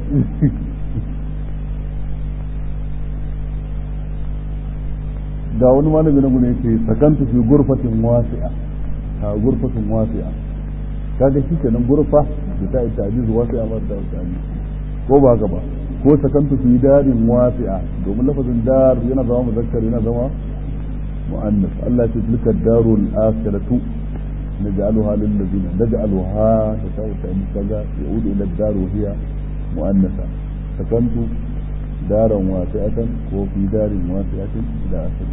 ga wani malami na gune yake sakantu fi gurfatin wasi'a a gurfatin wasi'a kaga shi kenan gurfa da ta yi tajiz wasi'a ba ta tajiz ko ba haka ba ko sakantu fi darin wasi'a domin lafazin dar yana zama muzakkar yana zama mu'annas Allah ya ce tilka darul akhiratu naj'aluha lil ladina naj'aluha da ta yi tajiz kaga yaudu ila dar wa hiya mu'annasa sakantu daran wasi'atan ko fi darin wasi'atin ila akhirih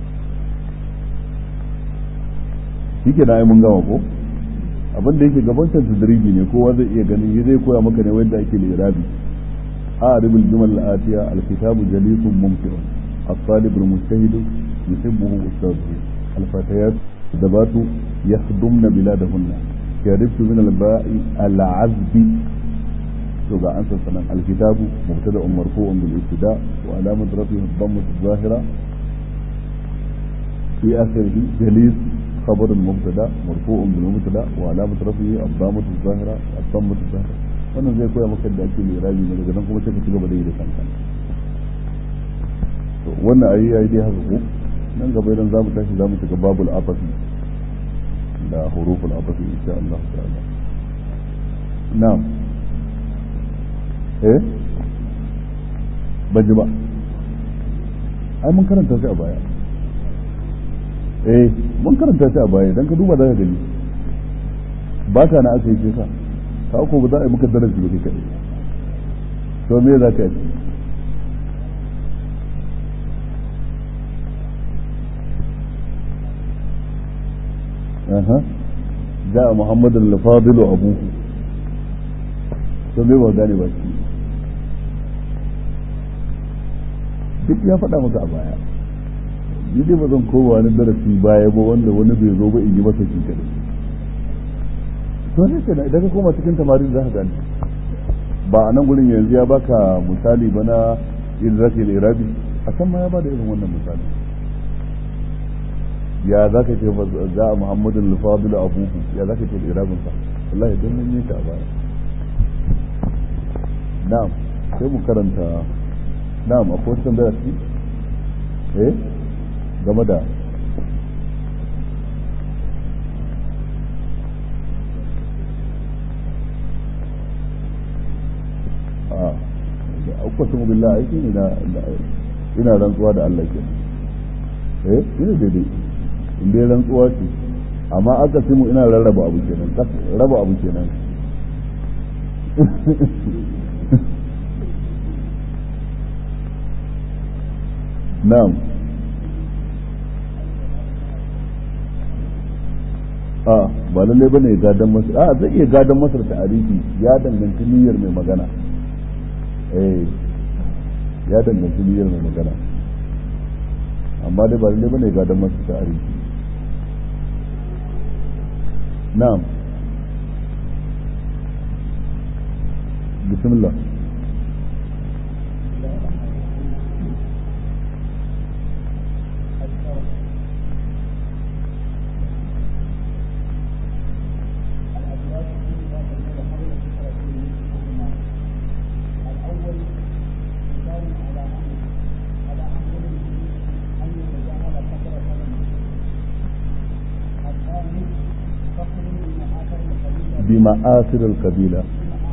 shike na mun gama ko abin da yake gabancin tadriji ne kowa zai iya ganin ya zai koya maka ne wanda ake lirabi أعرب الجمل الآتية الكتاب جليس ممتع الطالب المجتهد يحبه أستاذه الفتيات ذبات يخدمن بلادهن شربت من الباء العذب تبع أنسى السلام الكتاب مبتدأ مرفوع بالابتداء وعلامة رفعه الضمة الظاهرة في آخره جليس خبر المبتدا مرفوع بالمبتدا وعلامة رفعه الضامة الظاهرة الضمة الظاهرة wannan zai koya maka da ake lirabi ne daga nan kuma sai ka ci gaba da yi da kanka to wannan ayi yayi dai haka ko nan gaba idan zamu tashi zamu shiga babul afasi da huruful afasi insha Allah ta'ala na'am eh ban ji ba ai mun karanta shi a baya eh mun karanta shi a baya dan ka duba za ka gani ba ta na aka yi sa ka ko ba za a yi maka darasi ba kai kadai to me za ka yi aha جاء محمد الفاضل وابوه to me ba gane ba shi duk ya faɗa maka a baya ni dai ba zan kowa wani darasi baya ba wanda wani bai zo ba in yi masa shi kadai to ne kenan idan ka koma cikin tamarin za ka gane ba a nan gurin yanzu ya baka misali ba na yin zaka yi irabi a can ma ya bada irin wannan misali ya za ka ce za a muhammadu al-fadil abubu ya za ka ce irabin sa wallahi don mun yi ta a baya na'am sai mu karanta na'am akwai wata tambaya su eh game da a uqsimu billahi aiki ne na ina rantsuwa da Allah ke eh ina daidai in dai rantsuwa ce amma aka simu ina rarraba abu kenan raba abu kenan na'am a ba lalle bane ya gadan masa a zai iya gadan masa ta arifi ya danganci niyyar mai magana eh ya danganci niyyar mai magana amma dai ba lalle bane ya gadan masa ta arifi na'am bismillah بمآثر القبيلة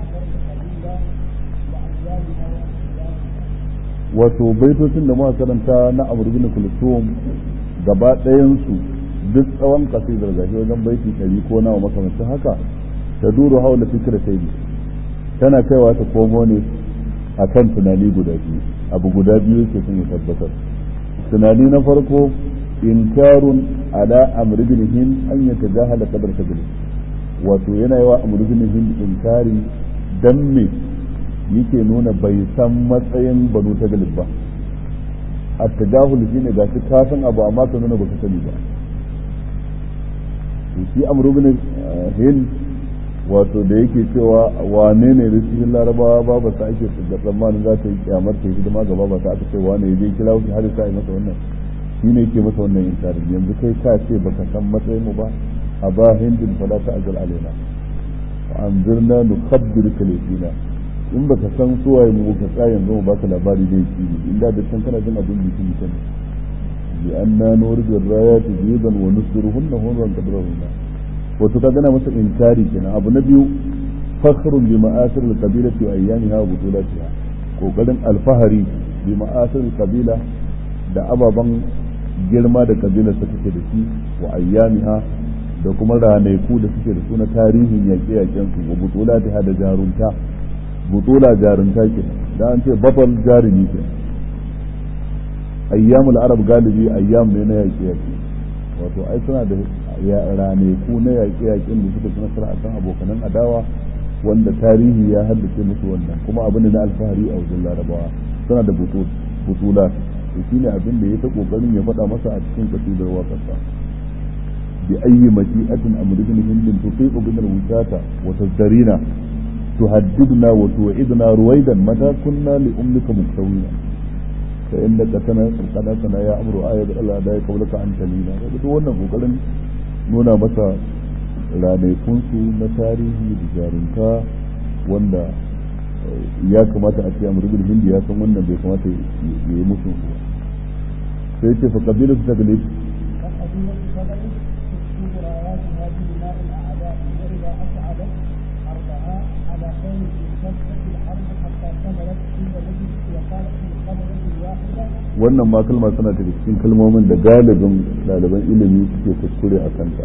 wato baitocin da muka karanta na Amr bin Kulthum gaba ɗayansu duk tsawon kasidar gashi wajen baiti ɗari ko nawa makamancin haka ta duru haula fikra sai tana kaiwa ta komo ne akan tunani guda biyu abu guda biyu ke sun tabbatar tunani na farko inkarun ala amr bin hind an yatajahala qadar sabili wato yana yi wa amr bin hind inkari dan me yake nuna bai san matsayin banu ta galib ba a tajahul shi ne gashi ka san abu amma ka nuna baka sani ba shi amr bin hind wato da yake cewa wane ne da cikin larabawa ba ba sa ake da tsammanin za ta yi kyamar ta hidima gaba ba ta aka ce wane ya je kira wuce har sa yi masa wannan shi ne yake masa wannan inkarin yanzu kai ka ce baka san matsayin mu ba a ba hindin fala ta ajal alaina wa anzirna nukhabbirka lafina in baka san suwaye mu ka tsaya yanzu mu baka labari da yake inda da can kana jin abin da yake mutum bi anna nuridu rayati jiban wa nusruhunna hunran qadrahunna wato ka gana masa inkari kenan abu na biyu fakhrun bi ma'asir al-qabilati wa ayyamiha wa butulatiha kokarin alfahari bi ma'asir al-qabila da ababan girma da kabilar ta take da shi wa ayyamiha da kuma ranaku da suke da suna tarihin yaƙe-yaƙen su wa butulatiha da jarunta butula jarunta kenan da an ce batal jarumi kenan ayyamul arab galibi ayyam ne na yaƙe-yaƙe wato ai suna da raneku na yaƙe-yaƙen da suka ci nasara a kan abokanan adawa wanda tarihi ya haddace musu wannan kuma abin da na alfahari a wajen larabawa suna da butula to shine abin da ya ta kokarin ya faɗa masa a cikin kasidar waƙarsa bi ayyi mashi'atin amridin hindin tutiqu bin al-wusata wa tazdarina tuhaddidna wa tu'idna ruwaidan mata kunna li ummika muktawina fa innaka kana qad kana ya amru ayat Allah da ya kaulaka an talina duk wannan kokarin nuna masa ranakunsu na tarihi da jarunta wanda ya kamata a ce a murgul hindi ya san wannan bai kamata ya yi musu sai ce fa kabilu su tagali wannan ma kalma suna daga cikin kalmomin da galibin ɗaliban ilimi suke kuskure a kanta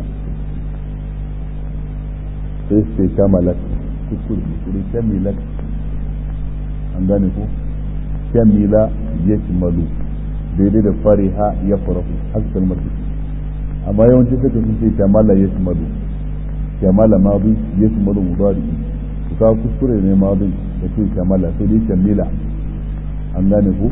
sai su ce shamalat kuskure kuskure shamilat an gane ko shamila ya shimalu daidai da fariha ya farahu haka kalmar su amma yawanci suka sun ce shamala ya shimalu shamala madu ya shimalu mudari su kawo kuskure ne madu da ce shamala sai dai shamila an gane ko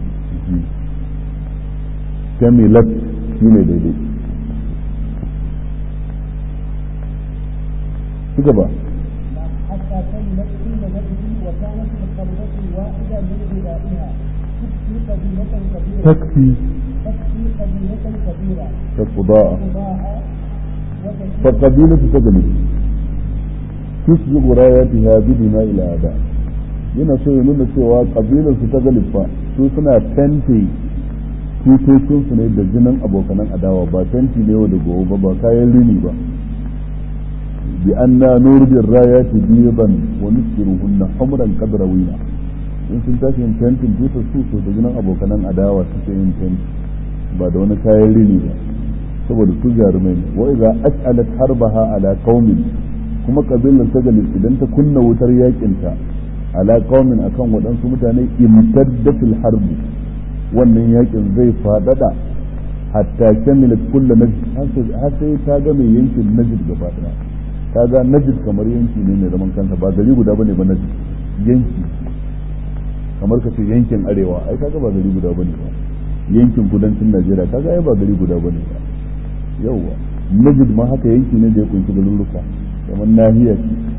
shamilat shi ne daidai ci gaba
حتى كملت كل نجد وكانت القبضة الواحدة من غذائها تكفي قبيلة كبيرة
تكفي
تكفي قبيلة كبيرة
كالقضاء
قضاء وتسير
فالقبيلة تجلب تسبق راياتها بدماء الأعداء yana so ya nuna cewa kabilar su ta galifa su suna tente tutocin su ne da jinin abokanan adawa ba tenti ne wa da gobe ba ba kayan rini ba bi anna nurjin rayati biban wa nusbiruhunna humran qadrawina in sun tashi yin tentin tutar su to da jinin abokanan adawa suke yin tenti ba da wani kayan rini ba saboda su jarumai ne wa idza as'alat harbaha ala qaumin kuma kabilar ta gali idan ta kunna wutar yakin ta ala qaumin akan waɗansu mutane imtadda fil harbi wannan yakin zai fadada hatta kamilat kullu najd har sai ta ga mai yankin najd gaba daya ta ga najd kamar yanki ne mai zaman kansa ba gari guda bane ba najd yanki kamar ka ce yankin arewa ai kaga ba gari guda bane ba yankin kudancin Najeriya kaga ai ba gari guda bane ba yauwa najid ma haka yanki ne da ya kunshi garuruka kamar nahiya ce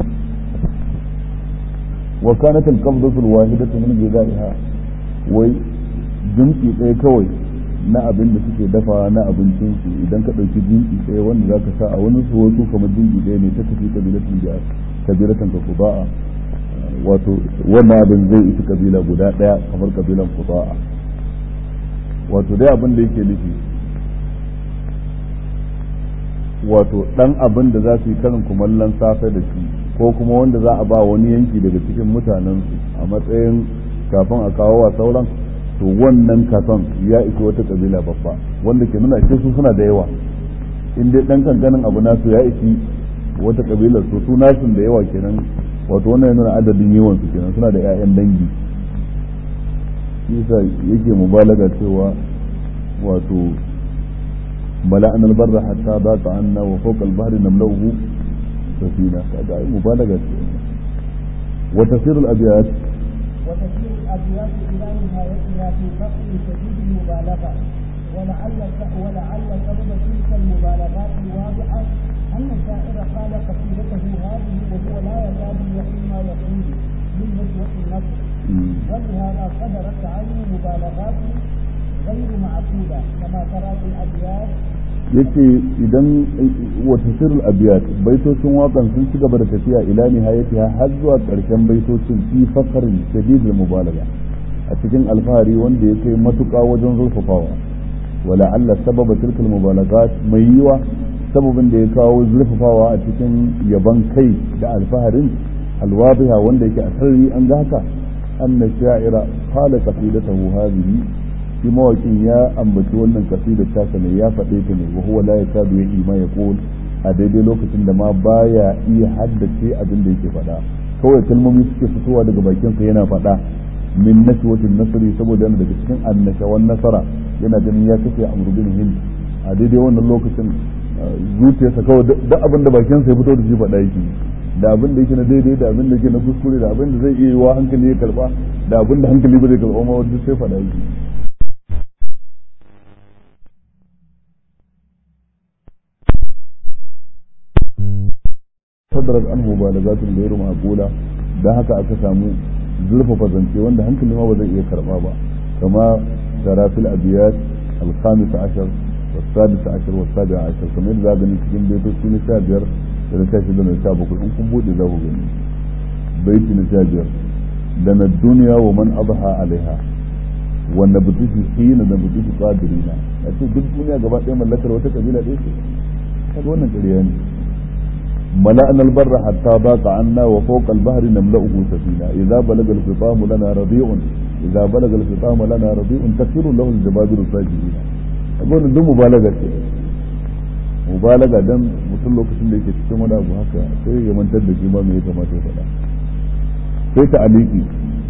wa kanat al-qabdatu al-wahidatu min ghidaiha wai jinki ɗaya kawai na abin da suke dafa na abincin su idan ka ɗauki jinki ɗaya wanda za ka sa a wani su wasu kamar jinki ɗaya ne ta tafi kabilatin da kabiratan ka kuba'a wato wannan abin zai isi kabila guda ɗaya kamar kabilan kuba'a wato dai abin da yake nufi wato dan abin da za su yi karin kumallon safe da shi ko kuma wanda za a ba wani yanki daga cikin mutanen su a matsayin kafin a kawo wa sauran to wannan kafan ya isa wata kabila babba wanda ke nuna ce su suna da yawa in dai dan kankanin abu nasu ya isi wata kabilar su su nasun da yawa kenan wato wannan ya nuna adadin yawan su kenan suna da 'ya'yan dangi yasa yake mubalaga cewa wato ملأنا البر حتى ضاق عنا وفوق البحر نملؤه سفينة هذا مبالغة وتسير الأبيات
وتسير الأبيات إلى نهايتها في فصل شديد المبالغة ولعل ولعل سبب تلك المبالغات الواضحة أن الشاعر قال قصيدته هذه وهو لا يكاد يحيي ما يقول من نسوة النصر ولهذا صدرت عنه مبالغات غير معقولة كما ترى في الأبيات
yace idan wata sirrul abiyat baitocin wakan sun ci gaba da tafiya ila nihayatiha har zuwa karshen baitocin fi fakarin shadidul mubalaga a cikin alfahari wanda ya kai matuƙa wajen zurfafawa wala alla sababa tilkal mubalagat mai yiwa sababin da ya kawo zurfafawa a cikin yaban kai da alfaharin alwadiha wanda yake a sarri an ga haka anna sha'ira qala qasidatahu hadhihi shi mawakin ya ambaci wannan kasidar tasa ne ya faɗe ta ne wa huwa la yakadu ya ima ya qul a daidai lokacin da ma baya iya haddace abin da yake faɗa kawai kalmomi suke fitowa daga bakin sa yana faɗa min nashwatin nasri saboda yana daga cikin annashawan nasara yana ganin ya kace amru bin hind a daidai wannan lokacin zuciyarsa kawai duk abin da bakin sa ya fito da shi faɗa yake da abin da yake na daidai da abin da yake na kuskure da abin da zai iya yiwa hankali ya karba da abin da hankali ba zai karba ma wanda sai faɗa yake sadarar an mubalagatin da irin makula don haka aka samu zurfafa zance wanda hankali ma ba zai iya karba ba kama tarafil abiyat alkhamis ashar wasadis ashar wasabi ashar kamar yadda za gani cikin baitoci na sha biyar da na sha shida na sha bakwai in kun buɗe za ku gani baiti na sha biyar da na duniya wa man abaha alaiha wanda butushi hina da butushi qadirina a ce duk duniya gaba ɗaya mallakar wata kabila ɗaya ce kaga wannan ƙarya ne ملأنا البر حتى ضاق عنا وفوق البحر نملأه سفينة إذا بلغ الفطام لنا رضيع إذا بلغ الفطام لنا رضيع تسير له الجبابر الساجدين أقول دم مبالغة mubalaga dan mutum lokacin da yake cikin wani abu haka sai ya mantar da shi ba me ya kamata ya faɗa sai ta aliki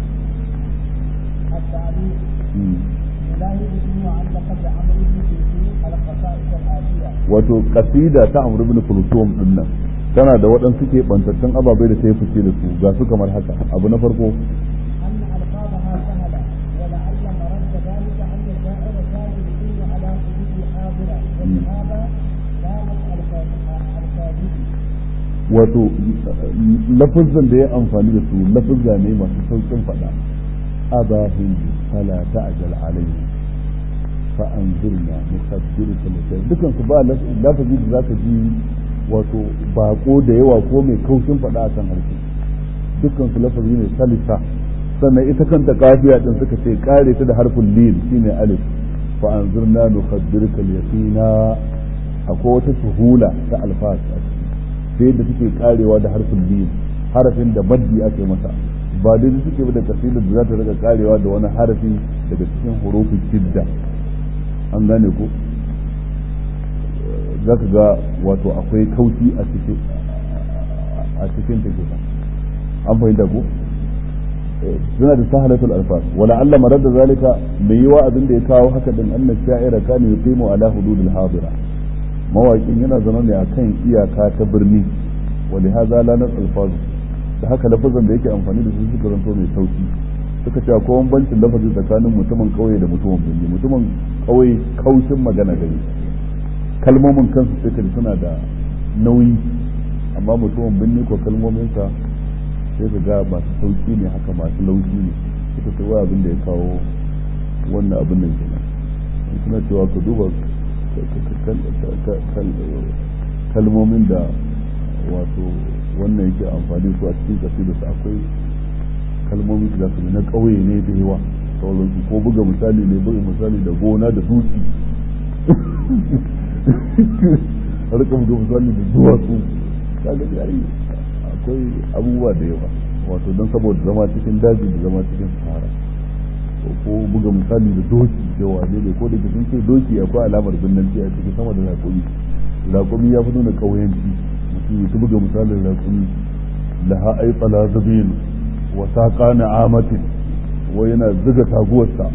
التعليق لا يمكن أن لقد عمرو بن كلثوم القصائد الآتية
wato kasida ta Amr ibn Kulthum din nan tana da waɗansu ke bantattun ababai da ta yi fice da su ga su kamar haka abu na farko
أن ألفاظها سهلة ولعل مرد ذلك أن الشاعر كان يقيم على حدود حاضرة ولهذا كانت الفاظه
wato lafazan da ya amfani da su lafazza ne masu saukin faɗa abahin fala ta'jal alayhi fa anzirna nukabbiruka lakay dukan su ba lafazi da zaka ji wato bako da yawa ko mai kaushin faɗa akan harshe dukkan su lafazi ne salisa sannan ita kanta kafiya din suka ce kare ta da harfin lil shine alif fa anzirna nukabbiruka yaqina akwai wata suhula ta alfas sai da suke karewa da harfin lil harafin da maddi ake masa ba dai suke da kasidar da za ta daga karewa da wani harafi daga cikin hurufin shidda an gane ko za ka ga wato akwai kauci a cikin a cikin ta kenan an fahimta ko suna da sahalatul alfas wala alla marad da zalika mai yiwa abin da ya kawo haka din anna sha'ira kana yuqimu ala hududil hadira mawaƙin yana zama ne akan iyaka ta birni wali hadha la nas alfaz da haka lafazan da yake amfani da su suka zanto mai sauki suka ce akwai bambancin lafazi tsakanin mutumin kauye da mutumin birni mutumin kauye kaushin magana gari kalmomin kansu sai ka suna da nauyi amma mutumin birni ko kalmominsa sai ka ga masu sauki ne haka masu laushi ne suka ce wai abin da ya kawo wannan abin nan kenan suna cewa ka duba kalmomin da wato wannan yake amfani su a cikin kasidarsa akwai kalmomi da su na ƙauye ne da yawa sauransu ko buga misali ne buga misali da gona da dutse har ka buga misali da duwatsu kaga yayi akwai abubuwa da yawa wato don saboda zama cikin daji da zama cikin sahara ko buga misali da doki da wane ne ko da ke sun ce doki akwai alamar binnanci a cikin sama da raƙumi raƙumi ya fi nuna ƙauyanci mutum ya buga misalin raƙumi laha ai tsala zabin wa saqa na'amatin wa yana zuga taguwarsa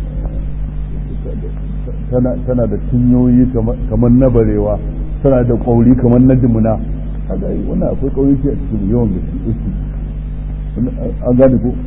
tana tana da cinyoyi kamar na barewa tana da ƙauri kamar na jimuna kaga wannan akwai ƙauyanci a cikin yawan gaske an gane ko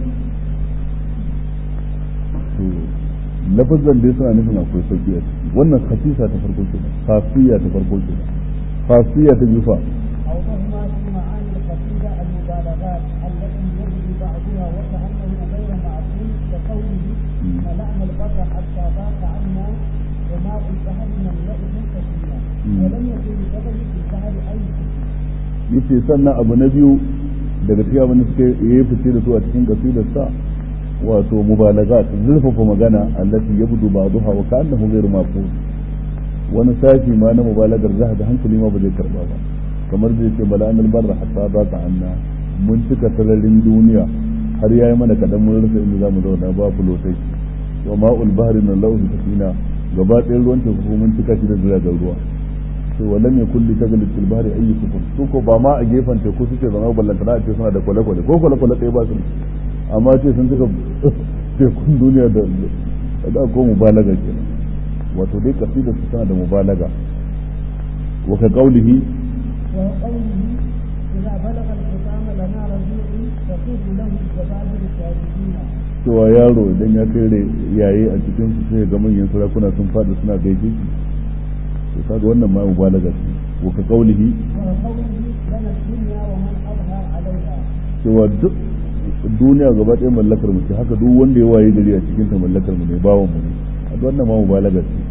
lafazan dai suna nufin akwai sauki a ciki wannan khasisa ta farko kenan khasiyya ta farko kenan khasiyya ta biyu fa
أوضحنا في معاني القصيدة المبالغات التي يجري بعضها وكأنه غير معقول كقوله ملأنا البر حتى ضاق عنا وماء البحر نملأه سكينا ولم يكن لجبل في البحر أي
yace sannan abu na biyu daga cikin abin da suka yi fice da su a cikin kasidar sa wato mubalagat zurfafa magana allati yabdu ba'daha wa ka'annahu ghayru maqul wani sashi ma na mubalagar za ga hankali ma ba zai karba ba kamar da yake bala'an albarra hatta za ta anna mun cika sararin duniya har yayi mana kadan mun rasa inda zamu zauna ba fulotai wa ma'ul bahri nan lahu safina gaba ɗayan ruwan teku mun cika shi da jiragen ruwa sai wa lam yakul li tajal fil bahri ayyi sufun su ko ba ma a gefen teku suke zama ballantana a ce suna da kwale-kwale ko kwale-kwale ɗaya ba su amma ce sun cika tekun duniya da da ko mubalaga kenan wato dai kasidar su tana da mubalaga wa ka qaulihi
وقوله إذا بلغ الختام لنا رجوع تطوف له الجبابر الشاهدين
cewa yaro idan ya kai yayi a cikin su sai ga manyan sarakuna sun fada suna gaishe shi to kaga wannan ma mubalaga ce wa ka qaulihi
وقوله لنا الدنيا ومن أظهر عليها
cewa duk duniya gaba ɗaya mallakar mu ce haka duk wanda ya waye gari a cikin ta mallakar mu ne bawon mu ne a wannan ma mubalaga ce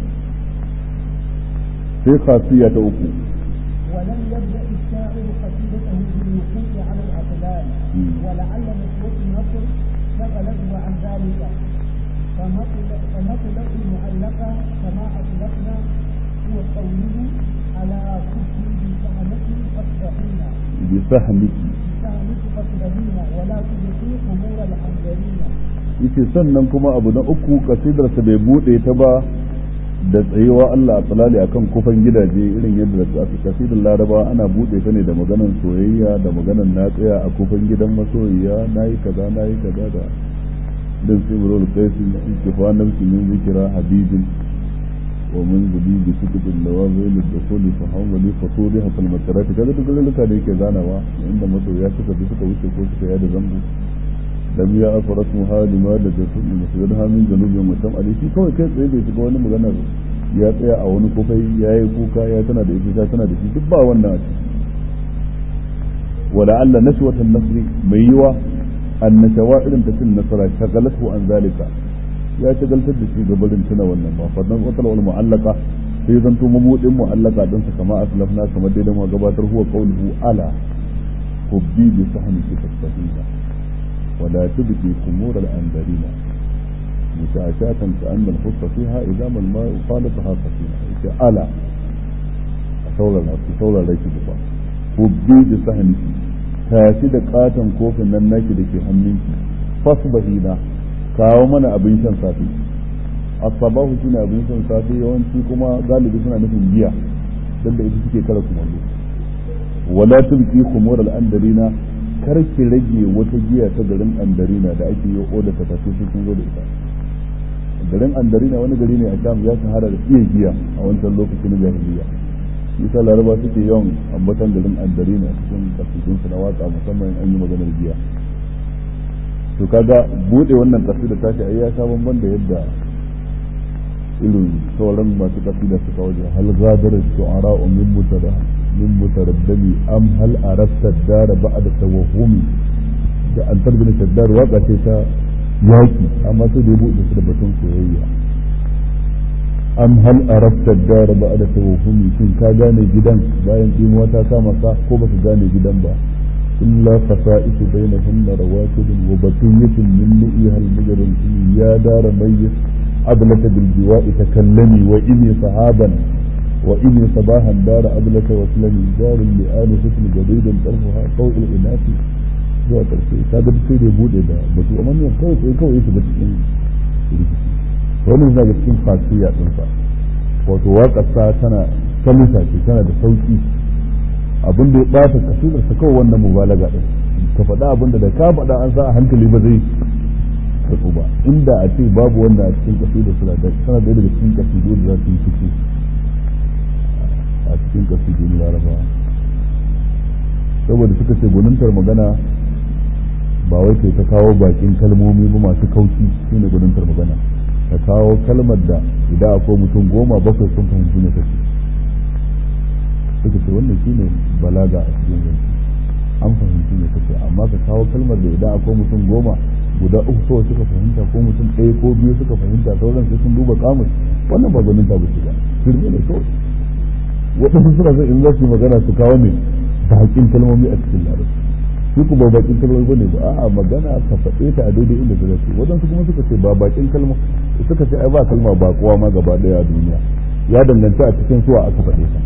sai khasiyya ta uku
ولم يبدأ الشاعر قصيدته بالوقوف على الأقلال ولعل نسوة النصر شغلته عن ذلك فمطلق المعلقة كما أطلقنا هو قوله على كفر بسهمة فاصبحين
بسهمك
بسهمك فاصبحين ولا تبقي قبور الحنجرين
yace sannan kuma abu na uku kasidarsa bai bude ta ba da tsayewa Allah a tsalali akan kufan gidaje irin yadda da aka kasidar laraba ana bude ta ne da maganan soyayya da maganan na tsaya a kufan gidan masoyiya nayi kaza nayi kaza da dan sai murul qaisi kifa nafsi min zikra habibin wa min zuli bi kutubin nawazil ad-dukhul fa hawli fasudi hatta al-makarat kaza duk luluka da yake zanawa inda masoyiya suka bi suka wuce ko suka yada zango lam ya afarat muhalima da da sun masjidha min janubin mutam ali shi kawai kai tsaye bai shiga wani magana ya tsaya a wani kofai ya yi kuka ya tana da ita tana da shi duk ba wannan a ciki wala alla nashwatan nasri mai yiwa annashawa irin ta cin nasara shagalatu an zalika ya shagaltar da shi gabarin tuna wannan ba fadan qatal wal mu'allaqa sai zanto mabudin mu'allaqa din sa kama aslafna kamar dai da mu gabatar huwa qawluhu ala hubbi bi sahmi fi tasbihina wala tubqi kumur al andarina مشاشاة كأن الخص فيها إذا ما الماء خالطها سفينة ألا saura masu saura rai ba hubbi da sahanki tashi da katon kofin nan naki da ke hannunki fasbahina kawo mana abin shan safe asabahu shine abin shan safe yawanci kuma galibi suna nufin giya dan da ita suke kara kumallo wala tulki khumur al andarina kar ki rage wata giya ta garin andarina da ake yi oda ta tafi sun zo da ita garin andarina wani gari ne a sham ya shahara da iya giya a wancan lokacin na jahiliya isa laraba suke yawan ambatan garin andarina cikin kasidun su na waka musamman an yi maganar giya to kaga bude wannan kasida tashi ai ya sha bamban da yadda irin sauran masu kasida suka waje hal gadar shu'ara min mutada min mutaraddami am hal arafta dara ba'da tawahumi da an tarbina shaddar waka ce ta yaki amma sai da ya bude su da batun soyayya am hal arafta dar ba'da tawhumi shin ka gane gidan bayan dimuwa ta kama ka ko baka gane gidan ba illa fasa'isu bainahunna rawatibun wa baqiyatun min nu'iha al-mujrim ya dar mayyit ablata bil jiwa'i takallami wa inni sahaban wa inni sabahan dar ablata wa slami dar li'an husn jadidan tarfuha qawl al-inati zuwa karshe ta ga sai da bude da batu amma ne kawai sai kawai su ga cikin rikici wannan yana ga cikin fasiya din sa wato waƙar sa tana kalisa ce tana da sauki abin da ya bata kasidar sa kawai wannan mubalaga din ka faɗa abin da da ka faɗa an sa a hankali ba zai karɓu ba inda a ce babu wanda a cikin kasidar suna da tana da daga cikin kasidu da za su yi fito a cikin kasidu na larabawa saboda suka ce gwanintar magana ba wai kai ta kawo bakin kalmomi ba masu kauci shine gwanintar magana ka kawo kalmar da idan akwai mutum goma bakwai sun fahimci ne kake suka ce wannan shine balaga a cikin zance an fahimci ne kake amma ka kawo kalmar da idan akwai mutum goma guda uku kawai suka fahimta ko mutum ɗaya ko biyu suka fahimta sauran sai sun duba kamus wannan ba gwanin ta bace ba shirme ne kawai waɗansu suna zai in za su yi magana su kawo ne bakin kalmomi a cikin larabci su ku ba bakin kalmomi bane ba a'a magana ka faɗe ta a daidai inda ta dace waɗansu kuma suka ce ba bakin kalma suka ce ai ba kalma ba kowa ma gaba daya a duniya ya danganta a cikin suwa aka faɗe ta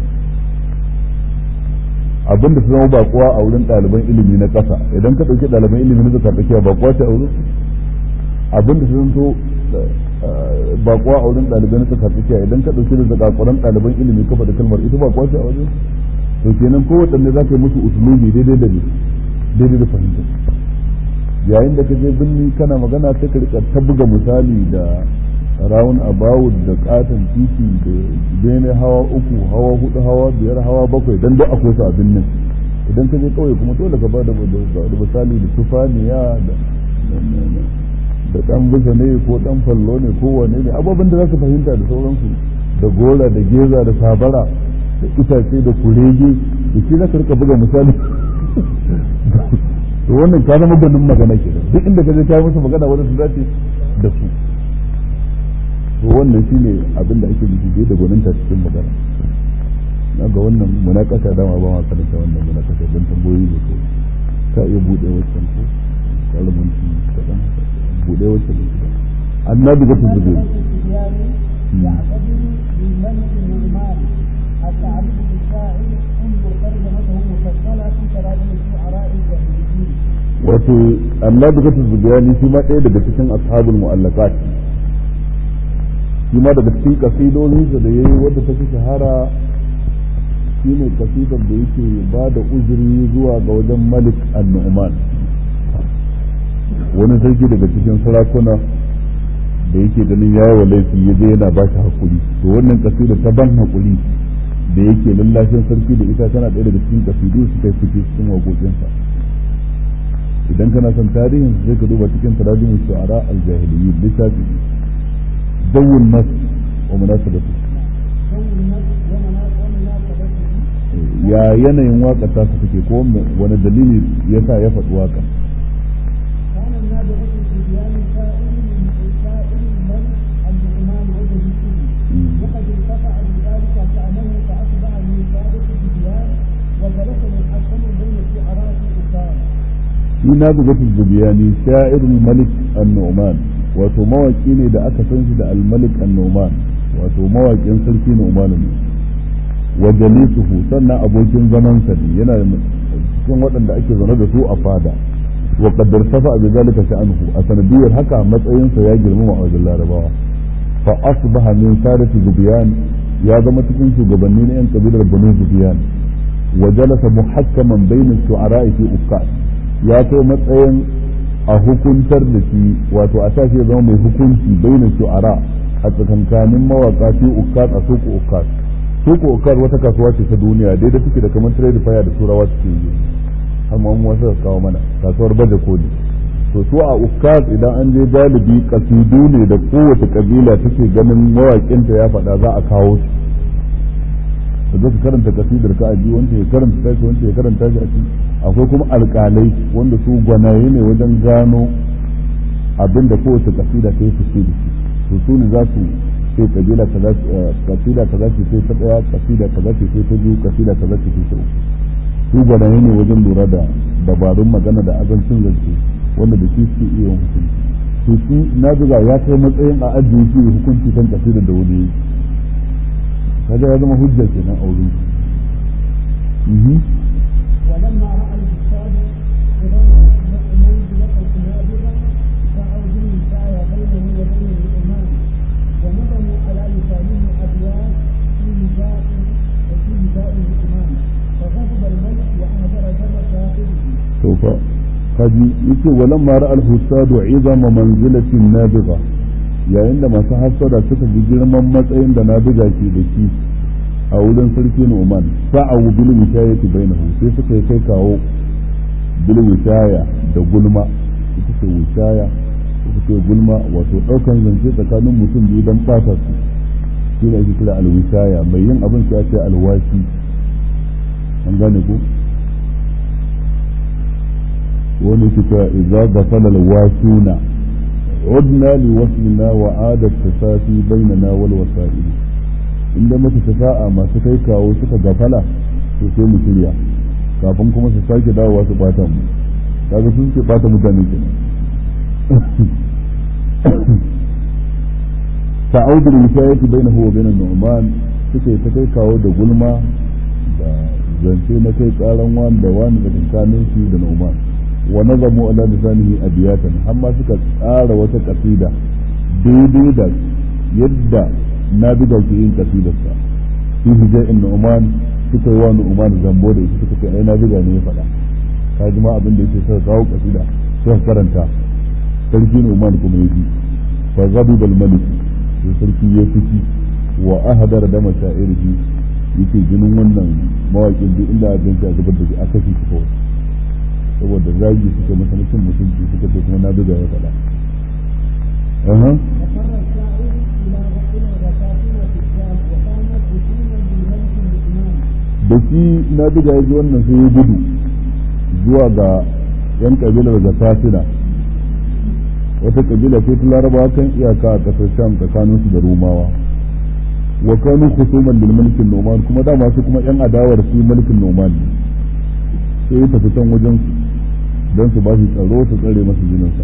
abin da su zama ba kowa a wurin ɗaliban ilimi na ƙasa idan ka ɗauki ɗaliban ilimi na zaka tsakiya ba kowa ce a wurin abin da su zanto ba kowa a wurin ɗaliban na zaka tsakiya idan ka ɗauki da zakakuran ɗaliban ilimi ka faɗi kalmar ita ba kowa ce a wajen to kenan kowaɗanne za ka yi musu usulubi daidai da daidai da fahimta yayin da ka je birni kana magana sai ka rika ta buga misali da round about da katon titi da bene hawa uku hawa hudu hawa biyar hawa bakwai dan duk akwai su a birnin idan ka je kauye kuma dole ka bada da misali da tufaniya da da dan bisa ne ko dan fallo ne ko wane ne ababen da za ka fahimta da sauransu da gora da geza da sabara da itace da kurege da shi za ka rika buga misali to wannan ka zama gwanin magana ke duk inda ka je ka yi musu magana wanda su dace da su to wannan shine abin da ake nufi da gwaninta cikin magana na ga wannan munakasa dama ba ma karanta wannan munakasa don tambayoyi da ko ka iya buɗe wancan ko kalamin su kaɗan buɗe wancan da annabi ga ta zube
يعتبر بالملك النعمان التعبير بالشاعر انظر ترجمته مفصله في تراجم الشعراء الجاهليين
wato annabi ga zubiyani shi ma ɗaya daga cikin ashabul mu'allaqat shi ma daga cikin kasidodinsa da yayi wadda ta fi shahara shine kasidar da yake ba da uzuri zuwa ga wajen malik an-nu'man wani sarki daga cikin sarakuna da yake ganin yayi wa laifi ya je yana ba shi hakuri to wannan kasidar ta ban hakuri da yake lallashin sarki da ita tana ɗaya daga cikin kasidu su kai fice cikin waƙoƙinsa idan kana son tarihin sai ka duba cikin tarajumin shu'ara al-jahiliyyin littafi dawul nas wa munasabatu ya yanayin waƙar ta su take ko wani dalili ya sa ya faɗi waƙar
كان النابغة الصبيان سائل من سائل الملك النعمان وجه السجن وقد ارتفع بذلك شأنه فأصبح من سادة الصبيان وجلس يحكم بين الشعراء في أسارة
shi na bugatul zubiyani sha'irul malik an-nu'man wato mawaki ne da aka san shi da al-malik an-nu'man wato mawakin sarki nu'man ne wa jalisuhu sannan abokin zaman sa ne yana cikin waɗanda ake zaune da su a fada wa qaddar safa bi zalika sha'anhu a sanadiyar haka matsayin sa ya girmama a wajen larabawa fa asbaha min sadati zubiyan ya zama cikin shugabanni na yan kabilar banu zubiyan wa jalasa muhakkaman bayna shu'ara'i fi uqqat ya kai matsayin a hukuntar da shi wato a tashi zama mai hukunci bainin shu'ara a tsakankanin mawaka fi ukkat a suku ukkat suku ukkat wata kasuwa ce ta duniya daidai take da kamar trade fair da turawa suke yi amma mu wasu kawo mana kasuwar baje koli to su a ukkat idan an je galibi kasidu ne da kowace kabila take ganin mawakinta ya faɗa za a kawo su da zaka karanta kasidar ka aji wanda ya karanta tashi wanda ya karanta shi a ciki akwai kuma alƙalai wanda su gwanaye ne wajen gano abin da kowace kasida ta yi fice da shi to su ne za su ce kabila kaza kasida kaza ce sai ta daya kasida kaza ce sai ta biyu kasida kaza ce sai ta uku su gwanaye ne wajen lura da dabarun magana da azancin zance wanda da shi suke iya yin hukunci to shi na zuga ya kai matsayin a ajiye shi hukunci kan kasidar da wani yi kaga ya zama hujja kenan a wurin
ولما راى الكتاب قرون منزله النابغه دعوا بالنساء بينه وبين الامام ونظموا على لسانه ابيات في نداء وفي نداء الامام فغضب الملك واهدر دم كافره
to fa kaji yace walamma ra'al husadu izama manzilatin nabiga yayin da masu hasada suka ji girman matsayin da nabiga ke da shi a wurin sarki Nu'man sa'awu bil wishayati bainahu sai suka yi kai kawo bil wishaya da gulma ita ce wishaya ita ce gulma wato daukan zance tsakanin mutum biyu dan bata su shi ne ake kira alwishaya mai yin abin sai ake alwashi an gane ku wani kita idza ghafala alwashuna عدنا لوصلنا وعاد التسافي بيننا والوسائل inda muka tafa'a masu kai kawo suka gafala to sai mu shirya kafin kuma su sake dawowa su bata mu kaga sun ce bata mutane kenan ta'awudu wisayati bainahu wa bainan nu'man suka yi ta kai kawo da gulma da zance na kai karan wani da wani da tsakanin shi da nu'man wa nazamu ala lisanihi abiyatan amma suka tsara wata kasida daidai da yadda na biga ke yin kasidarsa fi hijai in nu'man suka yi wa nu'man zambo da ita suka ce ai na biga ne ya faɗa ka ji ma abin da yake suka kawo kasida suka karanta sarki nu'man kuma ya ji fa zabi bal malik sai sarki ya fiki wa ahadar da mashairihi yake jinin wannan mawakin duk inda a jinka zubar da shi a kashe shi kawai saboda zagi suka masa na cin mutunci suka ce kuma na biga ya faɗa
وفر الشاعر الى رسول الرسائل في الشام وكانت رسوما بالملك النعمان
da shi na biga ya ji wannan sai ya gudu zuwa ga yan kabilar da fasina wata kabila ce ta larabawa kan iyaka a kasar sham tsakanin su da rumawa wa kanu khusuman lil mulkin noman kuma dama su kuma yan adawar su mulkin noman ne sai ya tafi can wajen su don su ba shi tsaro su tsare masa jininsa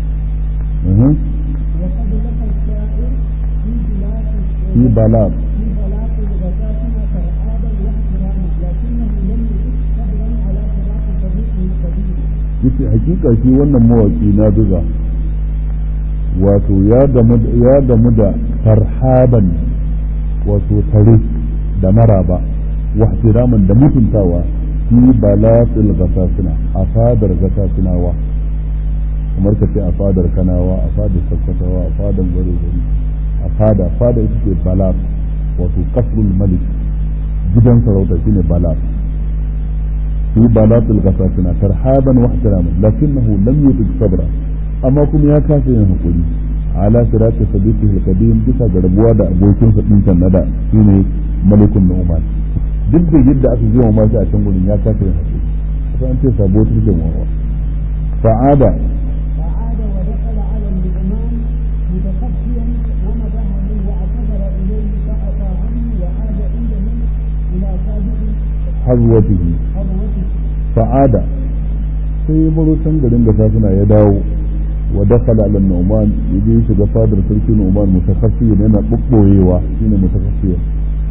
وقد لقى الشاعر في بلاد
في بلاط
في بلاط الغساسنة ترحابا واحتراما لكنه لم يجد صبرا على فراق صديقه الكبير
yace hakika shi wannan mawaki na buga wato ya damu ya damu da farhaban wato tare da maraba wa ihtiraman da mutuntawa fi balatil gasasina a fadar gasasinawa kamar ka ce a fadar kanawa a fadar sakkwatawa a fadar gari a fada fada ita ce balat wato kasrul malik gidan sarauta shine balat في بلاط الغساسنة ترحابا واحتراما لكنه لم يطق صبرا أما كم يا كافي ينقلي على فراق صديقه القديم بسا غربوا دا أبوكين فتنسا ندى فيني ملك النعمان duk da yadda aka gima ma shi a can gurin ya kasa yin haƙuri kusa an ce sabo ta take mawa fa'ada
فعاد ودخل على النعمان متخفيا ومدحه واعتذر اليه فعفى عنه وعاد عنده الى سابق
hazwatihi
حضرته
fa'ada sai ya baro can garin da safina ya dawo wa dakhala ala nu'man yaje shiga fadar sarki nu'man mutakhaffiyan yana bubboyewa shine mutakhaffiyan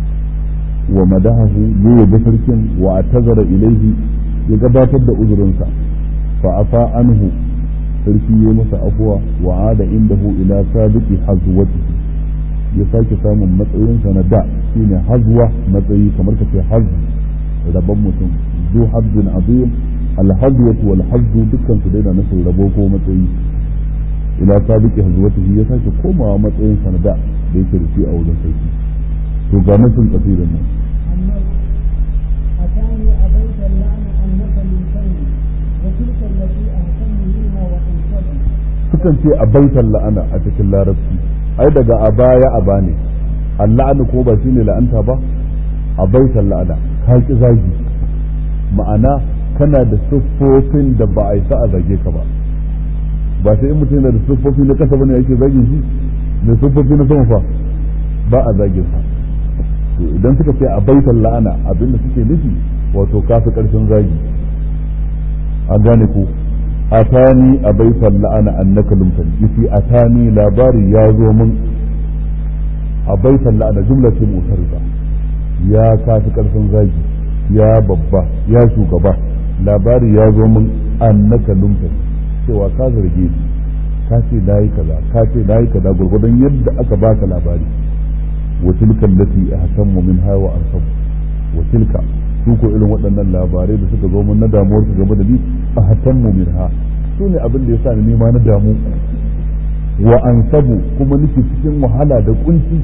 wa madahahu ya yabi sarkin wa atazara ilaihi ya gabatar da uzurinsa fa afa anhu sarki ya masa afuwa wa ada indahu ila sabiqi hazwatihi ya sake samun matsayinsa na da shine hazwa matsayi kamar ka ce hazw rabon mutum zu hazzin azim alhazwatu wal hazzu dukkan su daina nufin rabo ko matsayi ila sabiqi hazwatihi ya sake komawa matsayin sanada da yake da shi a wurin sarki to ga nufin kasirin nan
النص أتاني أبيت اللعن أنك من سيد وتلك التي أهتم منها وأنصبي
sukan ce a baitan la'ana a cikin larabci ai daga a baya a bane alla'anu ko ba shine la'anta ba a baitan la'ana ka ki zagi ma'ana kana da siffofin da ba a yi sa a zage ka ba ba sai in mutum yana da siffofi na kasa bane yake zagin shi da siffofi na sama fa ba a zagin sa to idan suka ce a baitan la'ana abinda suke nufi wato kafi karshen zagi a gane ko atani a baitan la'ana annaka lumtani yace atani labari ya zo min a baitan la'ana jumla ce mutarida ya kafi karfin zagi ya babba ya shugaba labari ya zo min annaka lumtani cewa ka zarge ni ka ce nayi kaza ka ce nayi kaza gurgurdan yadda aka baka labari wa tilka allati ahtammu minha wa arsabu wa tilka su ko irin waɗannan labarai da suka zo mun na damuwar su game da ni a hatammu minha su ne abin da ya sa ni nima na damu wa ansabu kuma nake cikin wahala da kunci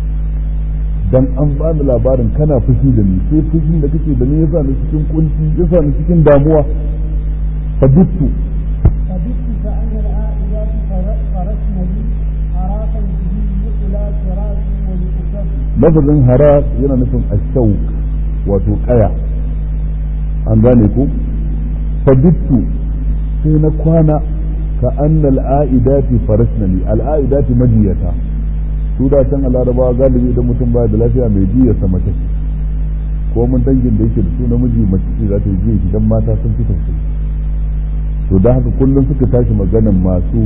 dan an ba ni labarin kana fushi da ni sai fushin da kake da ni yasa ni cikin kunci yasa ni cikin damuwa fadittu
فبت فأن العائلات فرسن لي أراكا به مثل فراسي ولأسد
lafazin haras yana nufin ashauk wato kaya an gane ku fadittu sai na kwana ka annal a'idati farasnani al'a'idati majiyata su da can a larabawa galibi idan mutum baya da lafiya mai jiyarsa mace ce ko mun dangin da yake da su namiji mace ce za ta yi jiya shi dan mata sun fi tausayi to da haka kullum suka tashi maganan masu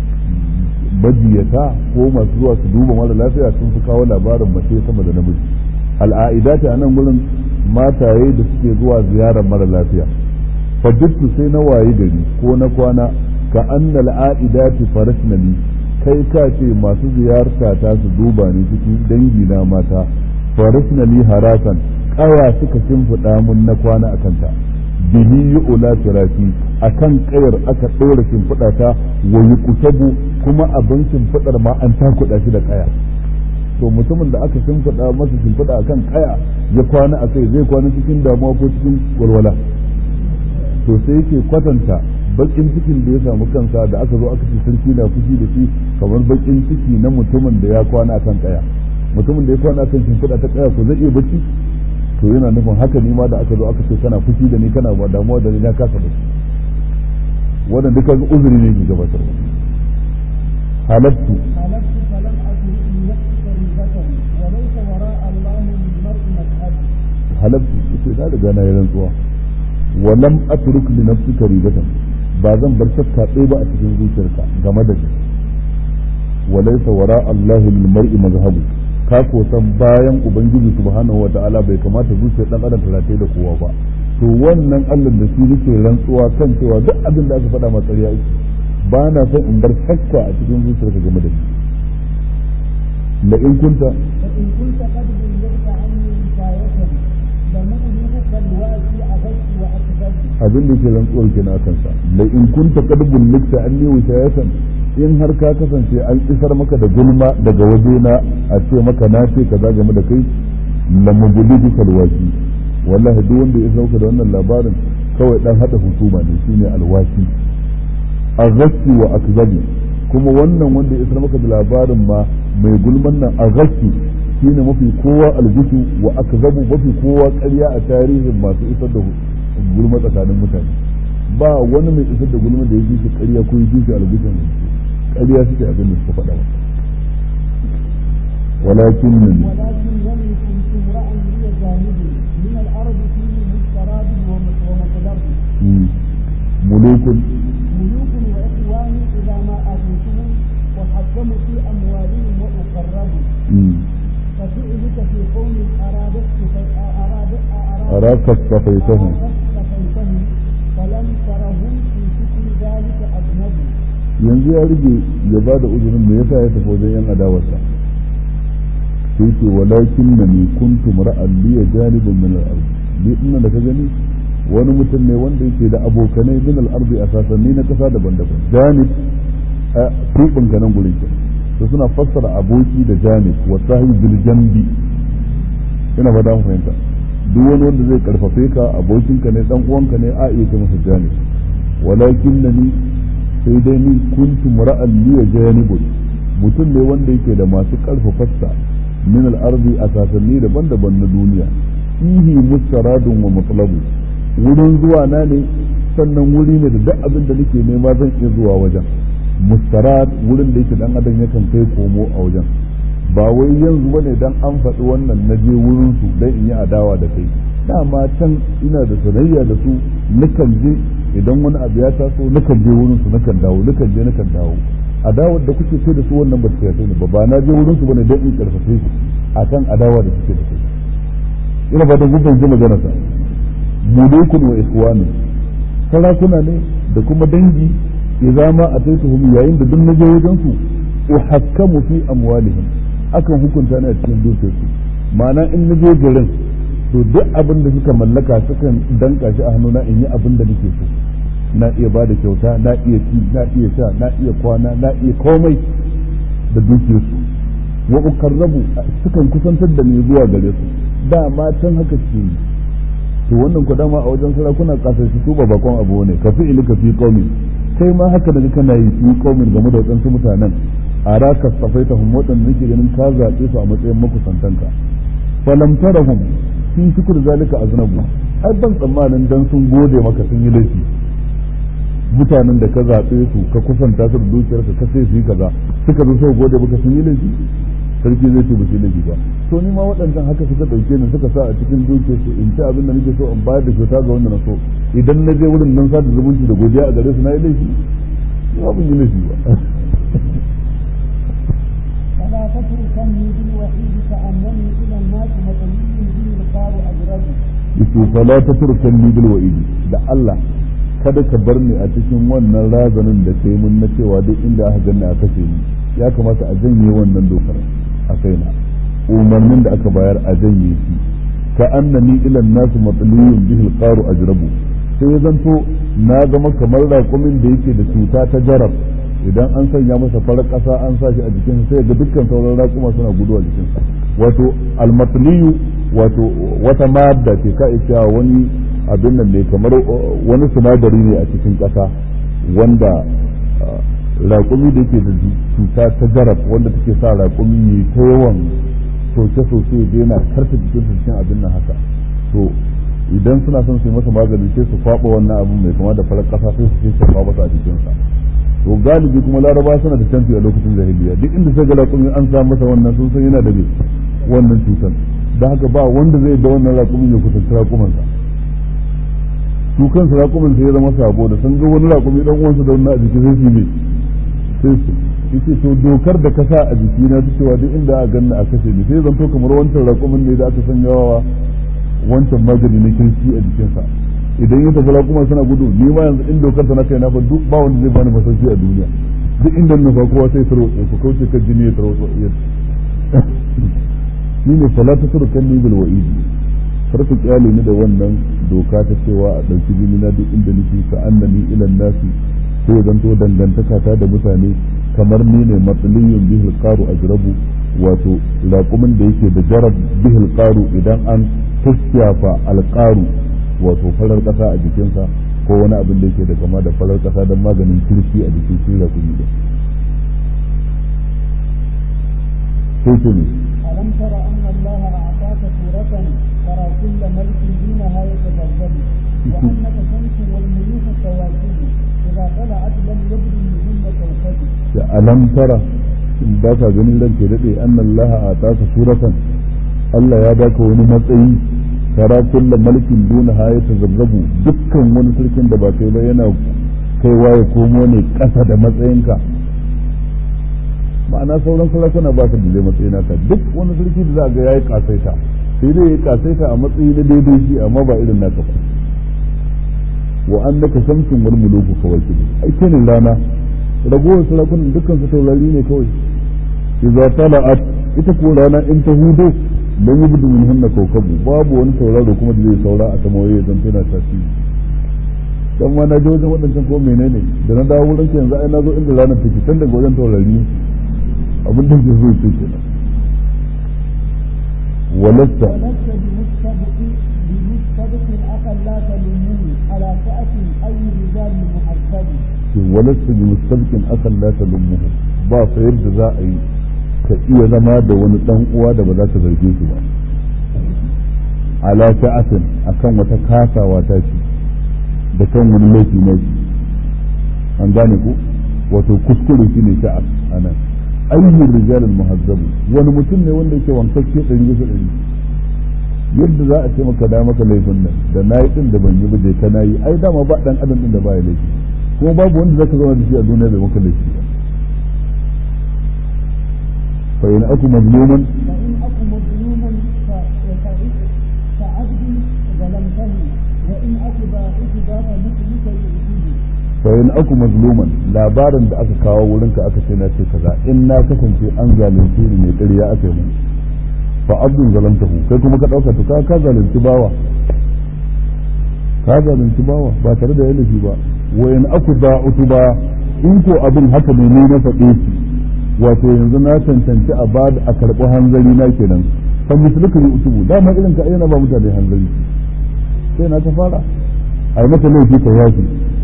majiyata ko masu zuwa su duba mara lafiya sun fi kawo labarin mace sama da namiji al'a'idati a nan gurin mataye da suke zuwa ziyarar mara lafiya fajittu sai na waye gari ko na kwana ka annal a'idati farasnali kai ka ce masu ziyarta ta su duba ni cikin dangi na mata farasnali harasan kaya suka shimfiɗa mun na kwana a kanta bihi yu'la firashi akan kayar aka ɗora shimfiɗa ta wa yuqtabu kuma abin shimfiɗar ma an takuɗa shi da kaya to mutumin da aka shimfiɗa masa shimfiɗa akan kaya ya kwana a kai zai kwana cikin damuwa ko cikin walwala to sai yake kwatanta bakin cikin da ya samu kansa da aka zo aka ce sarki na fushi da shi kamar bakin ciki na mutumin da ya kwana akan kaya mutumin da ya kwana akan shimfiɗa ta kaya ko zai iya bacci to yana nufin haka ni ma da aka zo aka ce kana fushi da ni kana ba damuwa da ni na kasa bacci wannan duka uzuri ne ke gabatarwa halattu
حلفت فلم أدرك لنفسك ريبة وليس وراء الله للمرء مذهب
halattu ita na riga na yi rantsuwa wa lam atruk li nafsika ribatan ba zan bar shakka ɗaya ba a cikin zuciyarka game da shi wa laysa wara Allah lil mar'i mazhabu ka ko san bayan ubangiji subhanahu wata'ala bai kamata zuciyar dan adam ta rataye da kowa ba to wannan Allah da shi nake rantsuwa kan cewa duk abin da aka faɗa ma ƙarya yake ba na son in bar shakka a cikin zuciyarka game da shi la in kunta
فإن كنت قد بلغت عني وكاية لمؤمنك الواسي أغش وأكذب
abin da ke rantsuwar kenan akan sa la in kunta qad bullikta anni wishayatan in har ka kasance an isar maka da gulma daga waje na a ce maka na ce kaza game da kai la mubulidi kalwaki wallahi duk wanda ya sauka da wannan labarin kawai dan hada husuma ne shine alwaki aghassi wa akzabi kuma wannan wanda ya isar maka da labarin ma mai gulman nan aghassi shine mafi kowa aljisu wa akzabu mafi kowa ƙarya a tarihin masu isar da gulma tsakanin mutane ba wani mai isar da gulma da ya ji shi ƙarya ko ya ji shi aljisun ƙarya suke abin da suka faɗa masa ولكن
ولكن لم يكن امرأ هي جانبي من الأرض فيه مستراب ومطلب
ملوك
ملوك وإخوان إذا ما آتيتهم وحكموا في أموالهم وأقربوا ففعلك في قوم أرادت أراد
أراك اصطفيتهم
اصطفيتهم فلم ترهم في شكر ذلك أجنبي
yanzu ya rige ya ba da uzurin da yasa ya tafi wajen yan adawarsa sai ce walakin na ni kuntu mar'an liya janibin min al-ard ni ina da ka gani wani mutum ne wanda yake da abokanai min al-ardi a sasanni na kasa daban-daban janib a tuɓin ka nan gurin to suna fassara aboki da janib wa sahib bil jambi ina fata mu fahimta duk wani wanda zai karfafe ka abokinka ne dan uwanka ne a iya ce masa janib walakin na ni sai dai ni kuntu mar'an liya janibun mutum ne wanda yake da masu karfafarsa min al-ardi a sasanni daban-daban na duniya fihi mustaradun wa matlabu wurin zuwa na ne sannan wuri ne da duk abin da nake nema zan iya zuwa wajen mustarad wurin da yake dan adam yakan kai komo a wajen ba wai yanzu bane dan an faɗi wannan na je wurin su dan in yi adawa da kai dama can ina da sanayya da su nukan je idan wani abu ya taso nukan je wurin su nukan dawo nukan je nukan dawo adawar da kuke ce da su wannan ba su kai ba ba na je wurin su bane dan in karfafe su akan adawa da suke da kai ina ba da gudun ji magana ta mulukun wa ikhwani sarakuna ne da kuma dangi idza ma ataituhum yayin da duk naje wajen su uhakkamu fi amwalihim akan hukunta ni a cikin dukiyarsu ma'ana in naje garin to duk abin da suka mallaka sukan danka shi a hannuna in yi abin da nake so na iya ba da kyauta na iya ci na iya sha na iya kwana na iya komai da dukiyarsu wa ukarrabu sukan kusantar da ni zuwa gare su dama can haka ce yi to wannan ku dama a wajen sarakuna kasar su ba bakon abu ne ka fi ilika fi qaumin kai ma haka da kana yi fi qaumin game da wadansu mutanen a raka safaita hum wadan nake ganin ka zabe su a matsayin makusantanka falam tarahum fi shukr zalika aznabu ai ban tsammanin dan sun gode maka sun yi laifi mutanen da ka zaɓe su ka kusanta su da dukiyarka ka sai su yi kaza suka zo sau gode maka sun yi laifi sarki zai ce ba su laifi ba to ni ma waɗannan haka suka ɗauke ni suka sa a cikin dukiyar su in ci abin da nake so in bayar da kyauta ga wanda na so idan na je wurin nan sa da zumunci da godiya a gare su na yi laifi ba ban yi laifi ba
فلا تتركني بالوحيد كأنني إلى الناس مطلوب به القار أجربي
yace fala taturkan ni bil wa'idi da Allah kada ka bar ni a cikin wannan razanin da kai mun na cewa duk inda aka ganni a kashe ni ya kamata a janye wannan dokar a kaina umarnin da aka bayar a janye shi ka annani ila nasu matliyun bihi alqaru ajrabu sai ya zanto na zama kamar raƙumin da yake da cuta ta jarab idan an sanya masa farar ƙasa an sa shi a jikin sai ga dukkan sauran raƙuma suna gudu a jikinsa wato almatliyu wato wata madda ce ka iya wani abin nan ne kamar wani sinadari ne a cikin ƙasa wanda raƙumi da yake da cuta ta jarab wanda take sa raƙumi ya ta yawan soke-soke da yana karta jikin cikin abin nan haka to idan suna son su yi masa magani sai su kwaɓa wannan abin mai kama da farar ƙasa sai su ce shafa masa a jikinsa to galibi kuma laraba suna da canfi a lokacin jahiliya duk inda sai ga raƙumi an sa masa wannan sun san yana da wannan cutar da haka ba wanda zai da wannan raƙumin ya kusanci raƙumansa su kansu raƙumin sai ya zama sabo da sun ga wani raƙumi dan uwansa da wannan a jiki sai su ne sai su yace to dokar da ka sa a jiki na ta cewa duk inda aka ganna a kashe ni sai zanto kamar wancan raƙumin ne da aka sanya wa wancan magani na kirki a jikinsa idan ya tafi raƙuma suna gudu ni ma yanzu in dokar ta na kai na ba duk ba wanda zai bani masauki a duniya duk inda na fa kowa sai tarwatsa ku kauce kan jini ya tarwatsa shi ne salatu turkan ni bil wa'idi kar ku kyale ni da wannan doka ta cewa a ɗauki jini na duk inda nake ka annani ilan nasi sai zan to dangantaka ta da mutane kamar ni ne matsaliyun bihil qaru ajrabu wato laƙumin da yake da jarab bihil qaru idan an tusyafa alqaru wato farar ƙasa a jikinsa ko wani abin da yake da kama da farar ƙasa don maganin kirki a jikin shi laƙumi da sai ce ne
ألم تر أن الله أعطاك سورة ترى كل ملك دونها يتبدل وأنك شمس والملوك كواكب إذا طلعت لم يبدو منهن كوكب
ألم ترى in ba ka ganin ran ke daɗe an Allah a taka suratan Allah ya baka wani matsayi tara kulla mulkin duna ha ya tazabzabu dukkan wani sarkin da ba kai ba yana kaiwa ya komo ne ƙasa da matsayinka ma'ana sauran sarakuna ba su da matsayi naka duk wani sarki da za ga yayi kasaita sai dai yayi kasaita a matsayi na daidai shi amma ba irin naka ba wa annaka shamsun wal muluku kawakib ai kenan rana ragowar sarakunan dukkan su taurari ne kawai idza tala'at ita ko rana in ta hudo lam yubdu min hunna kawkabu babu wani tauraro kuma da zai saura a sama waye zan tana tasiri dan ma na je wajen wadancan ko menene da na dawo wurin yanzu ai na zo inda ranar take tun daga wajen taurari abin da ke zo ce kenan ولست
ولست بمستبق بمستبق أخا لا تلمني على فأس أي رجال محسب
ولست بمستبق أخا لا تلمه ba fa yadda za a yi ka iya zama da wani dan uwa da ba za ka zarge shi ba ala ta'atin akan wata kasawa ta ce da kan wani laifi na shi an gane ku wato kuskure shi ne ta'at anan ayyul rijal al muhazzabu wani mutum ne wanda yake wankakke ɗari bisa ɗari yadda za a ce maka da maka laifin nan da nayi din da ban yi ba je ka nayi ai dama ba dan adam din da ba ya laifi kuma babu wanda zaka zauna da shi a duniya bai maka laifi ba fa in aku mazluman
فإن أكن مظلوما فعبد ظلمتني وإن أكن باعث باب مثلك يؤتيه
fa in aku mazluman labarin da aka kawo wurinka aka ce na ce kaza in na kasance an zalunce ni ne ƙarya aka yi mun fa abdun zalamtahu kai kuma ka dauka to ka ka zalunci bawa ka zalunci bawa ba tare da yalafi ba wa in aku da'utu ba in ko abin haka ne ne na faɗe shi wato yanzu na cancanci a ba a karɓi hanzari na kenan fa misluka yi utubu dama irin ka ayyana ba mutane hanzari sai na ta fara ai maka laifi ka yafi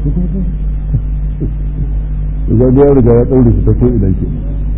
idan ya riga ya ɗaure shi ta ko idan ke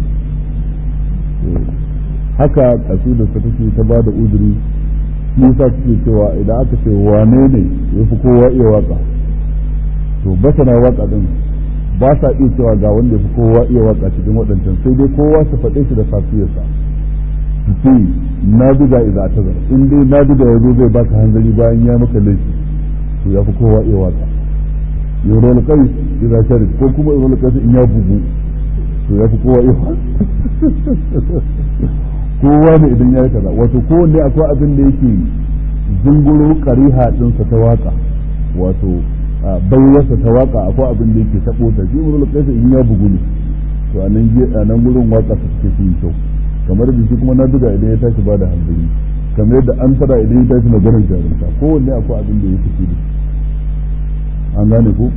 haka kasidar ta take ta bada uzuri Musa take cewa idan aka ce wane ne ya fi kowa iya waka to basana waka din ba sa iya cewa ga wanda ya fi kowa iya waka cikin waɗancan sai dai kowa su faɗe shi da safiyarsa su ce na buga idan ta zara in dai na buga ya zo zai baka hanzari bayan ya maka laifi to ya fi kowa iya waka yorol kai idan sharif ko kuma yorol kai in ya bugu to ya fi kowa iya kowa ne idan ya yi kaza wato kowanne akwai abin da yake zunguro kariha ɗinsa ta waka wato baiwarsa ta waka akwai abin da yake taɓo ta shi yorol kai in ya bugu ne to a nan gurin waka ta suke fi kyau kamar da shi kuma na duga idan ya tashi ba da hanzari kamar yadda an tara idan ya tashi maganar jarumta kowanne akwai abin da ya fi da an gane ko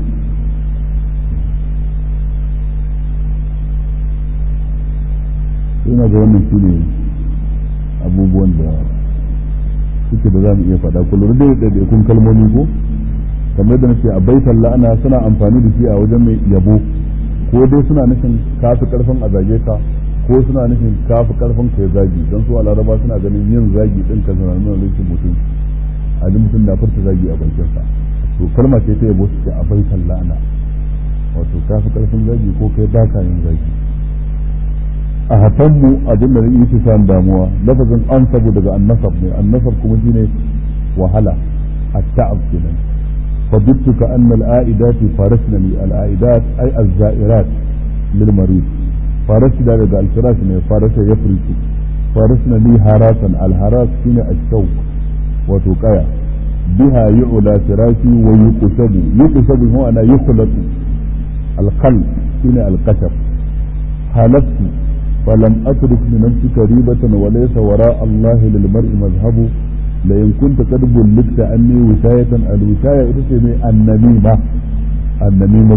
ina ga wannan shi ne abubuwan da suke da za mu iya faɗa kullum da ɗaiɗaikun kalmomi ko kamar da nace a baitan la'ana suna amfani da shi a wajen mai yabo ko dai suna nufin kafi karfin a zage ka ko suna nufin kafi karfin ka ya zagi don su a laraba suna ganin yin zagi ɗin ka zana nuna rikin mutum a mutum na furta zagi a bakinsa to kalma ce ta yabo suke a baitan la'ana wato kafi karfin zagi ko kai baka yin zagi a hatanmu abin da yake samun damuwa lafazin an sabu daga annasab ne annasab kuma shine wahala at-ta'ab kenan فضدت كأن الآئدات فارسنا لي الآئدات أي الزائرات للمريض فارسنا لدى الفراش فارس يفرش فارسنا لي هاراسا الهراس هنا الشوق وتقايا بها يعلى فراشي ويقشب يقشب هو أنا يخلط القلب هنا القشب حلفت فلم أترك لنفسك ريبة وليس وراء الله للمرء مذهب لئن كنت قد بلغت عني وشاية الوشاية إتسمي النميمة النميمة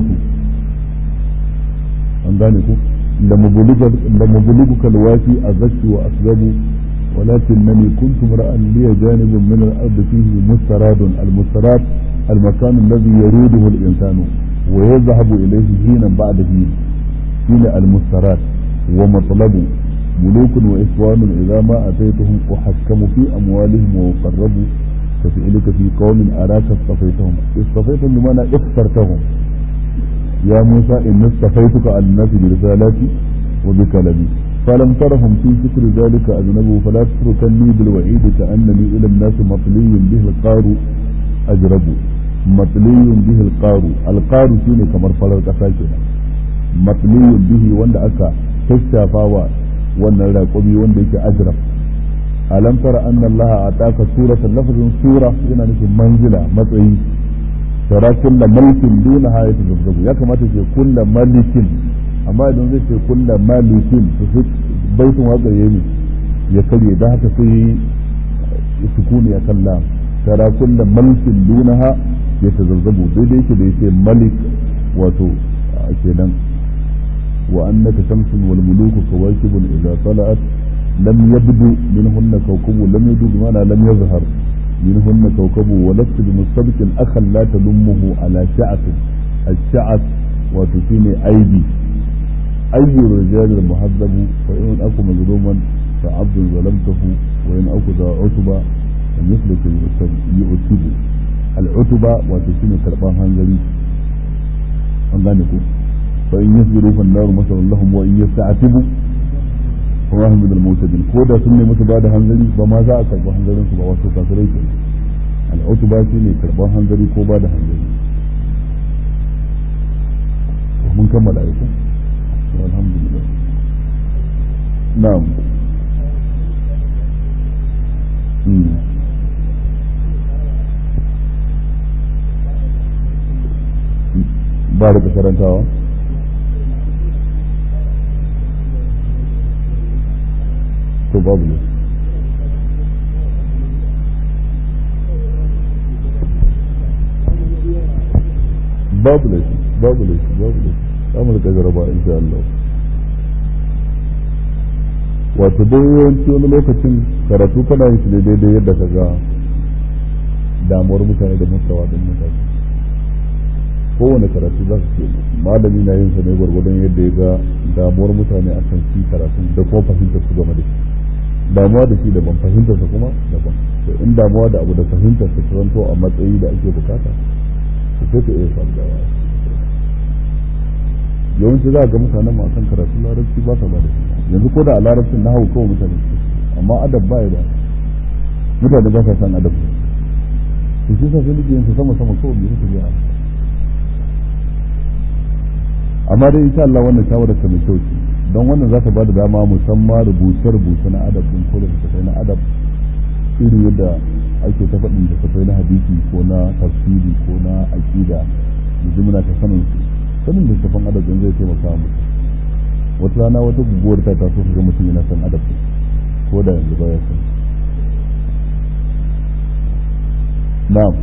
an gane ku لمبلغك الوافي أزكت وأسبب ولكنني كنت امرأ لي جانب من الأرض فيه مستراد المستراد المكان الذي يريده الإنسان ويذهب إليه حينا بعد حين حين المستراد ومطلب ملوك وإخوان إذا ما أتيتهم أحكم في أموالهم وأقربوا كفعلك في قوم أراك اصطفيتهم اصطفيتهم بمعنى اخترتهم يا موسى إن اصطفيتك على الناس برسالاتي وبكلامي فلم ترهم في شكر ذلك أذنبوا فلا تتركني بالوعيد كأنني إلى الناس مطلي به القار أجرب مطلي به القار القار شيني كمر فلر كساكنا مطلي به وند أكا تشافاوا wannan raƙumi wanda yake ajrab alam tara anna Allah ataka suratan lafazin sura yana nufin manzila matsayi tara kullu malikin duna hayatu zabzabu ya kamata ce kullu malikin amma idan zai ce kullu malikin to sai baitin waƙar yayi ya karye da haka sai sukuni ya kalla tara kullu malikin dunaha ya tazabzabu daidai yake da yake malik wato kenan وأنك شمس والملوك كواكب إذا طلعت لم يبدو منهن كوكب لم يبدو بمعنى لم يظهر منهن كوكب ولست بمستبق أخا لا تلمه على شعث الشعث وتسيني أيدي أي الرجال المهذب فإن أكو مظلوما فعبد ظلمته وإن أكو ذا عتبة فمثلك يعتب العتبة وتسيني كربان هنجري أنغانيكو فإن يصبروا فالنار مثل لهم وإن يستعتبوا فما هم من المعتدين كودا سنة متبادة هنزلي فما ذا أكرب هنزلين سبا واسو كافرين العتبة سنة كربا هنزلي كوبادة هنزلي ومن كمل عليكم والحمد لله نعم مم. ba da karantawa to babu ne babu ne babu ne babu ne samun da jaraba insha Allah wato dai yawanci wani lokacin karatu kana yin shi ne daidai yadda ka ga damuwar mutane da mustawa din mutane kowane karatu za su ce malami na yin sa ne gwargwadon yadda ya ga damuwar mutane a kan shi karatun da kuma fahimtar su game da shi damuwa da shi daban fahimtar sa kuma daban to in damuwa da abu da fahimtar sa ta zanto a matsayi da ake bukata to sai ka iya samu da yawanci za a ga mutanen ma kan karatu larabci ba sa ba da shi yanzu ko da a larabcin na hau kawai mutane amma adab ba ya ba mutane ba sa san adab to shi sa sai nake yin sama sama kawai bai suka biya amma dai insha Allah wannan shawarar ta mai kyau ce don wannan za ta ba da dama musamman rubuce rubuce na adab din ko da tafai na adab iri yadda ake ta faɗin da tafai na hadisi ko na tafsiri ko na aqida yanzu muna ta sanin su sanin da tafan adab din zai taimaka mu wata rana wata guguwar ta taso ga mutum yana son adab ko da yanzu baya son na'am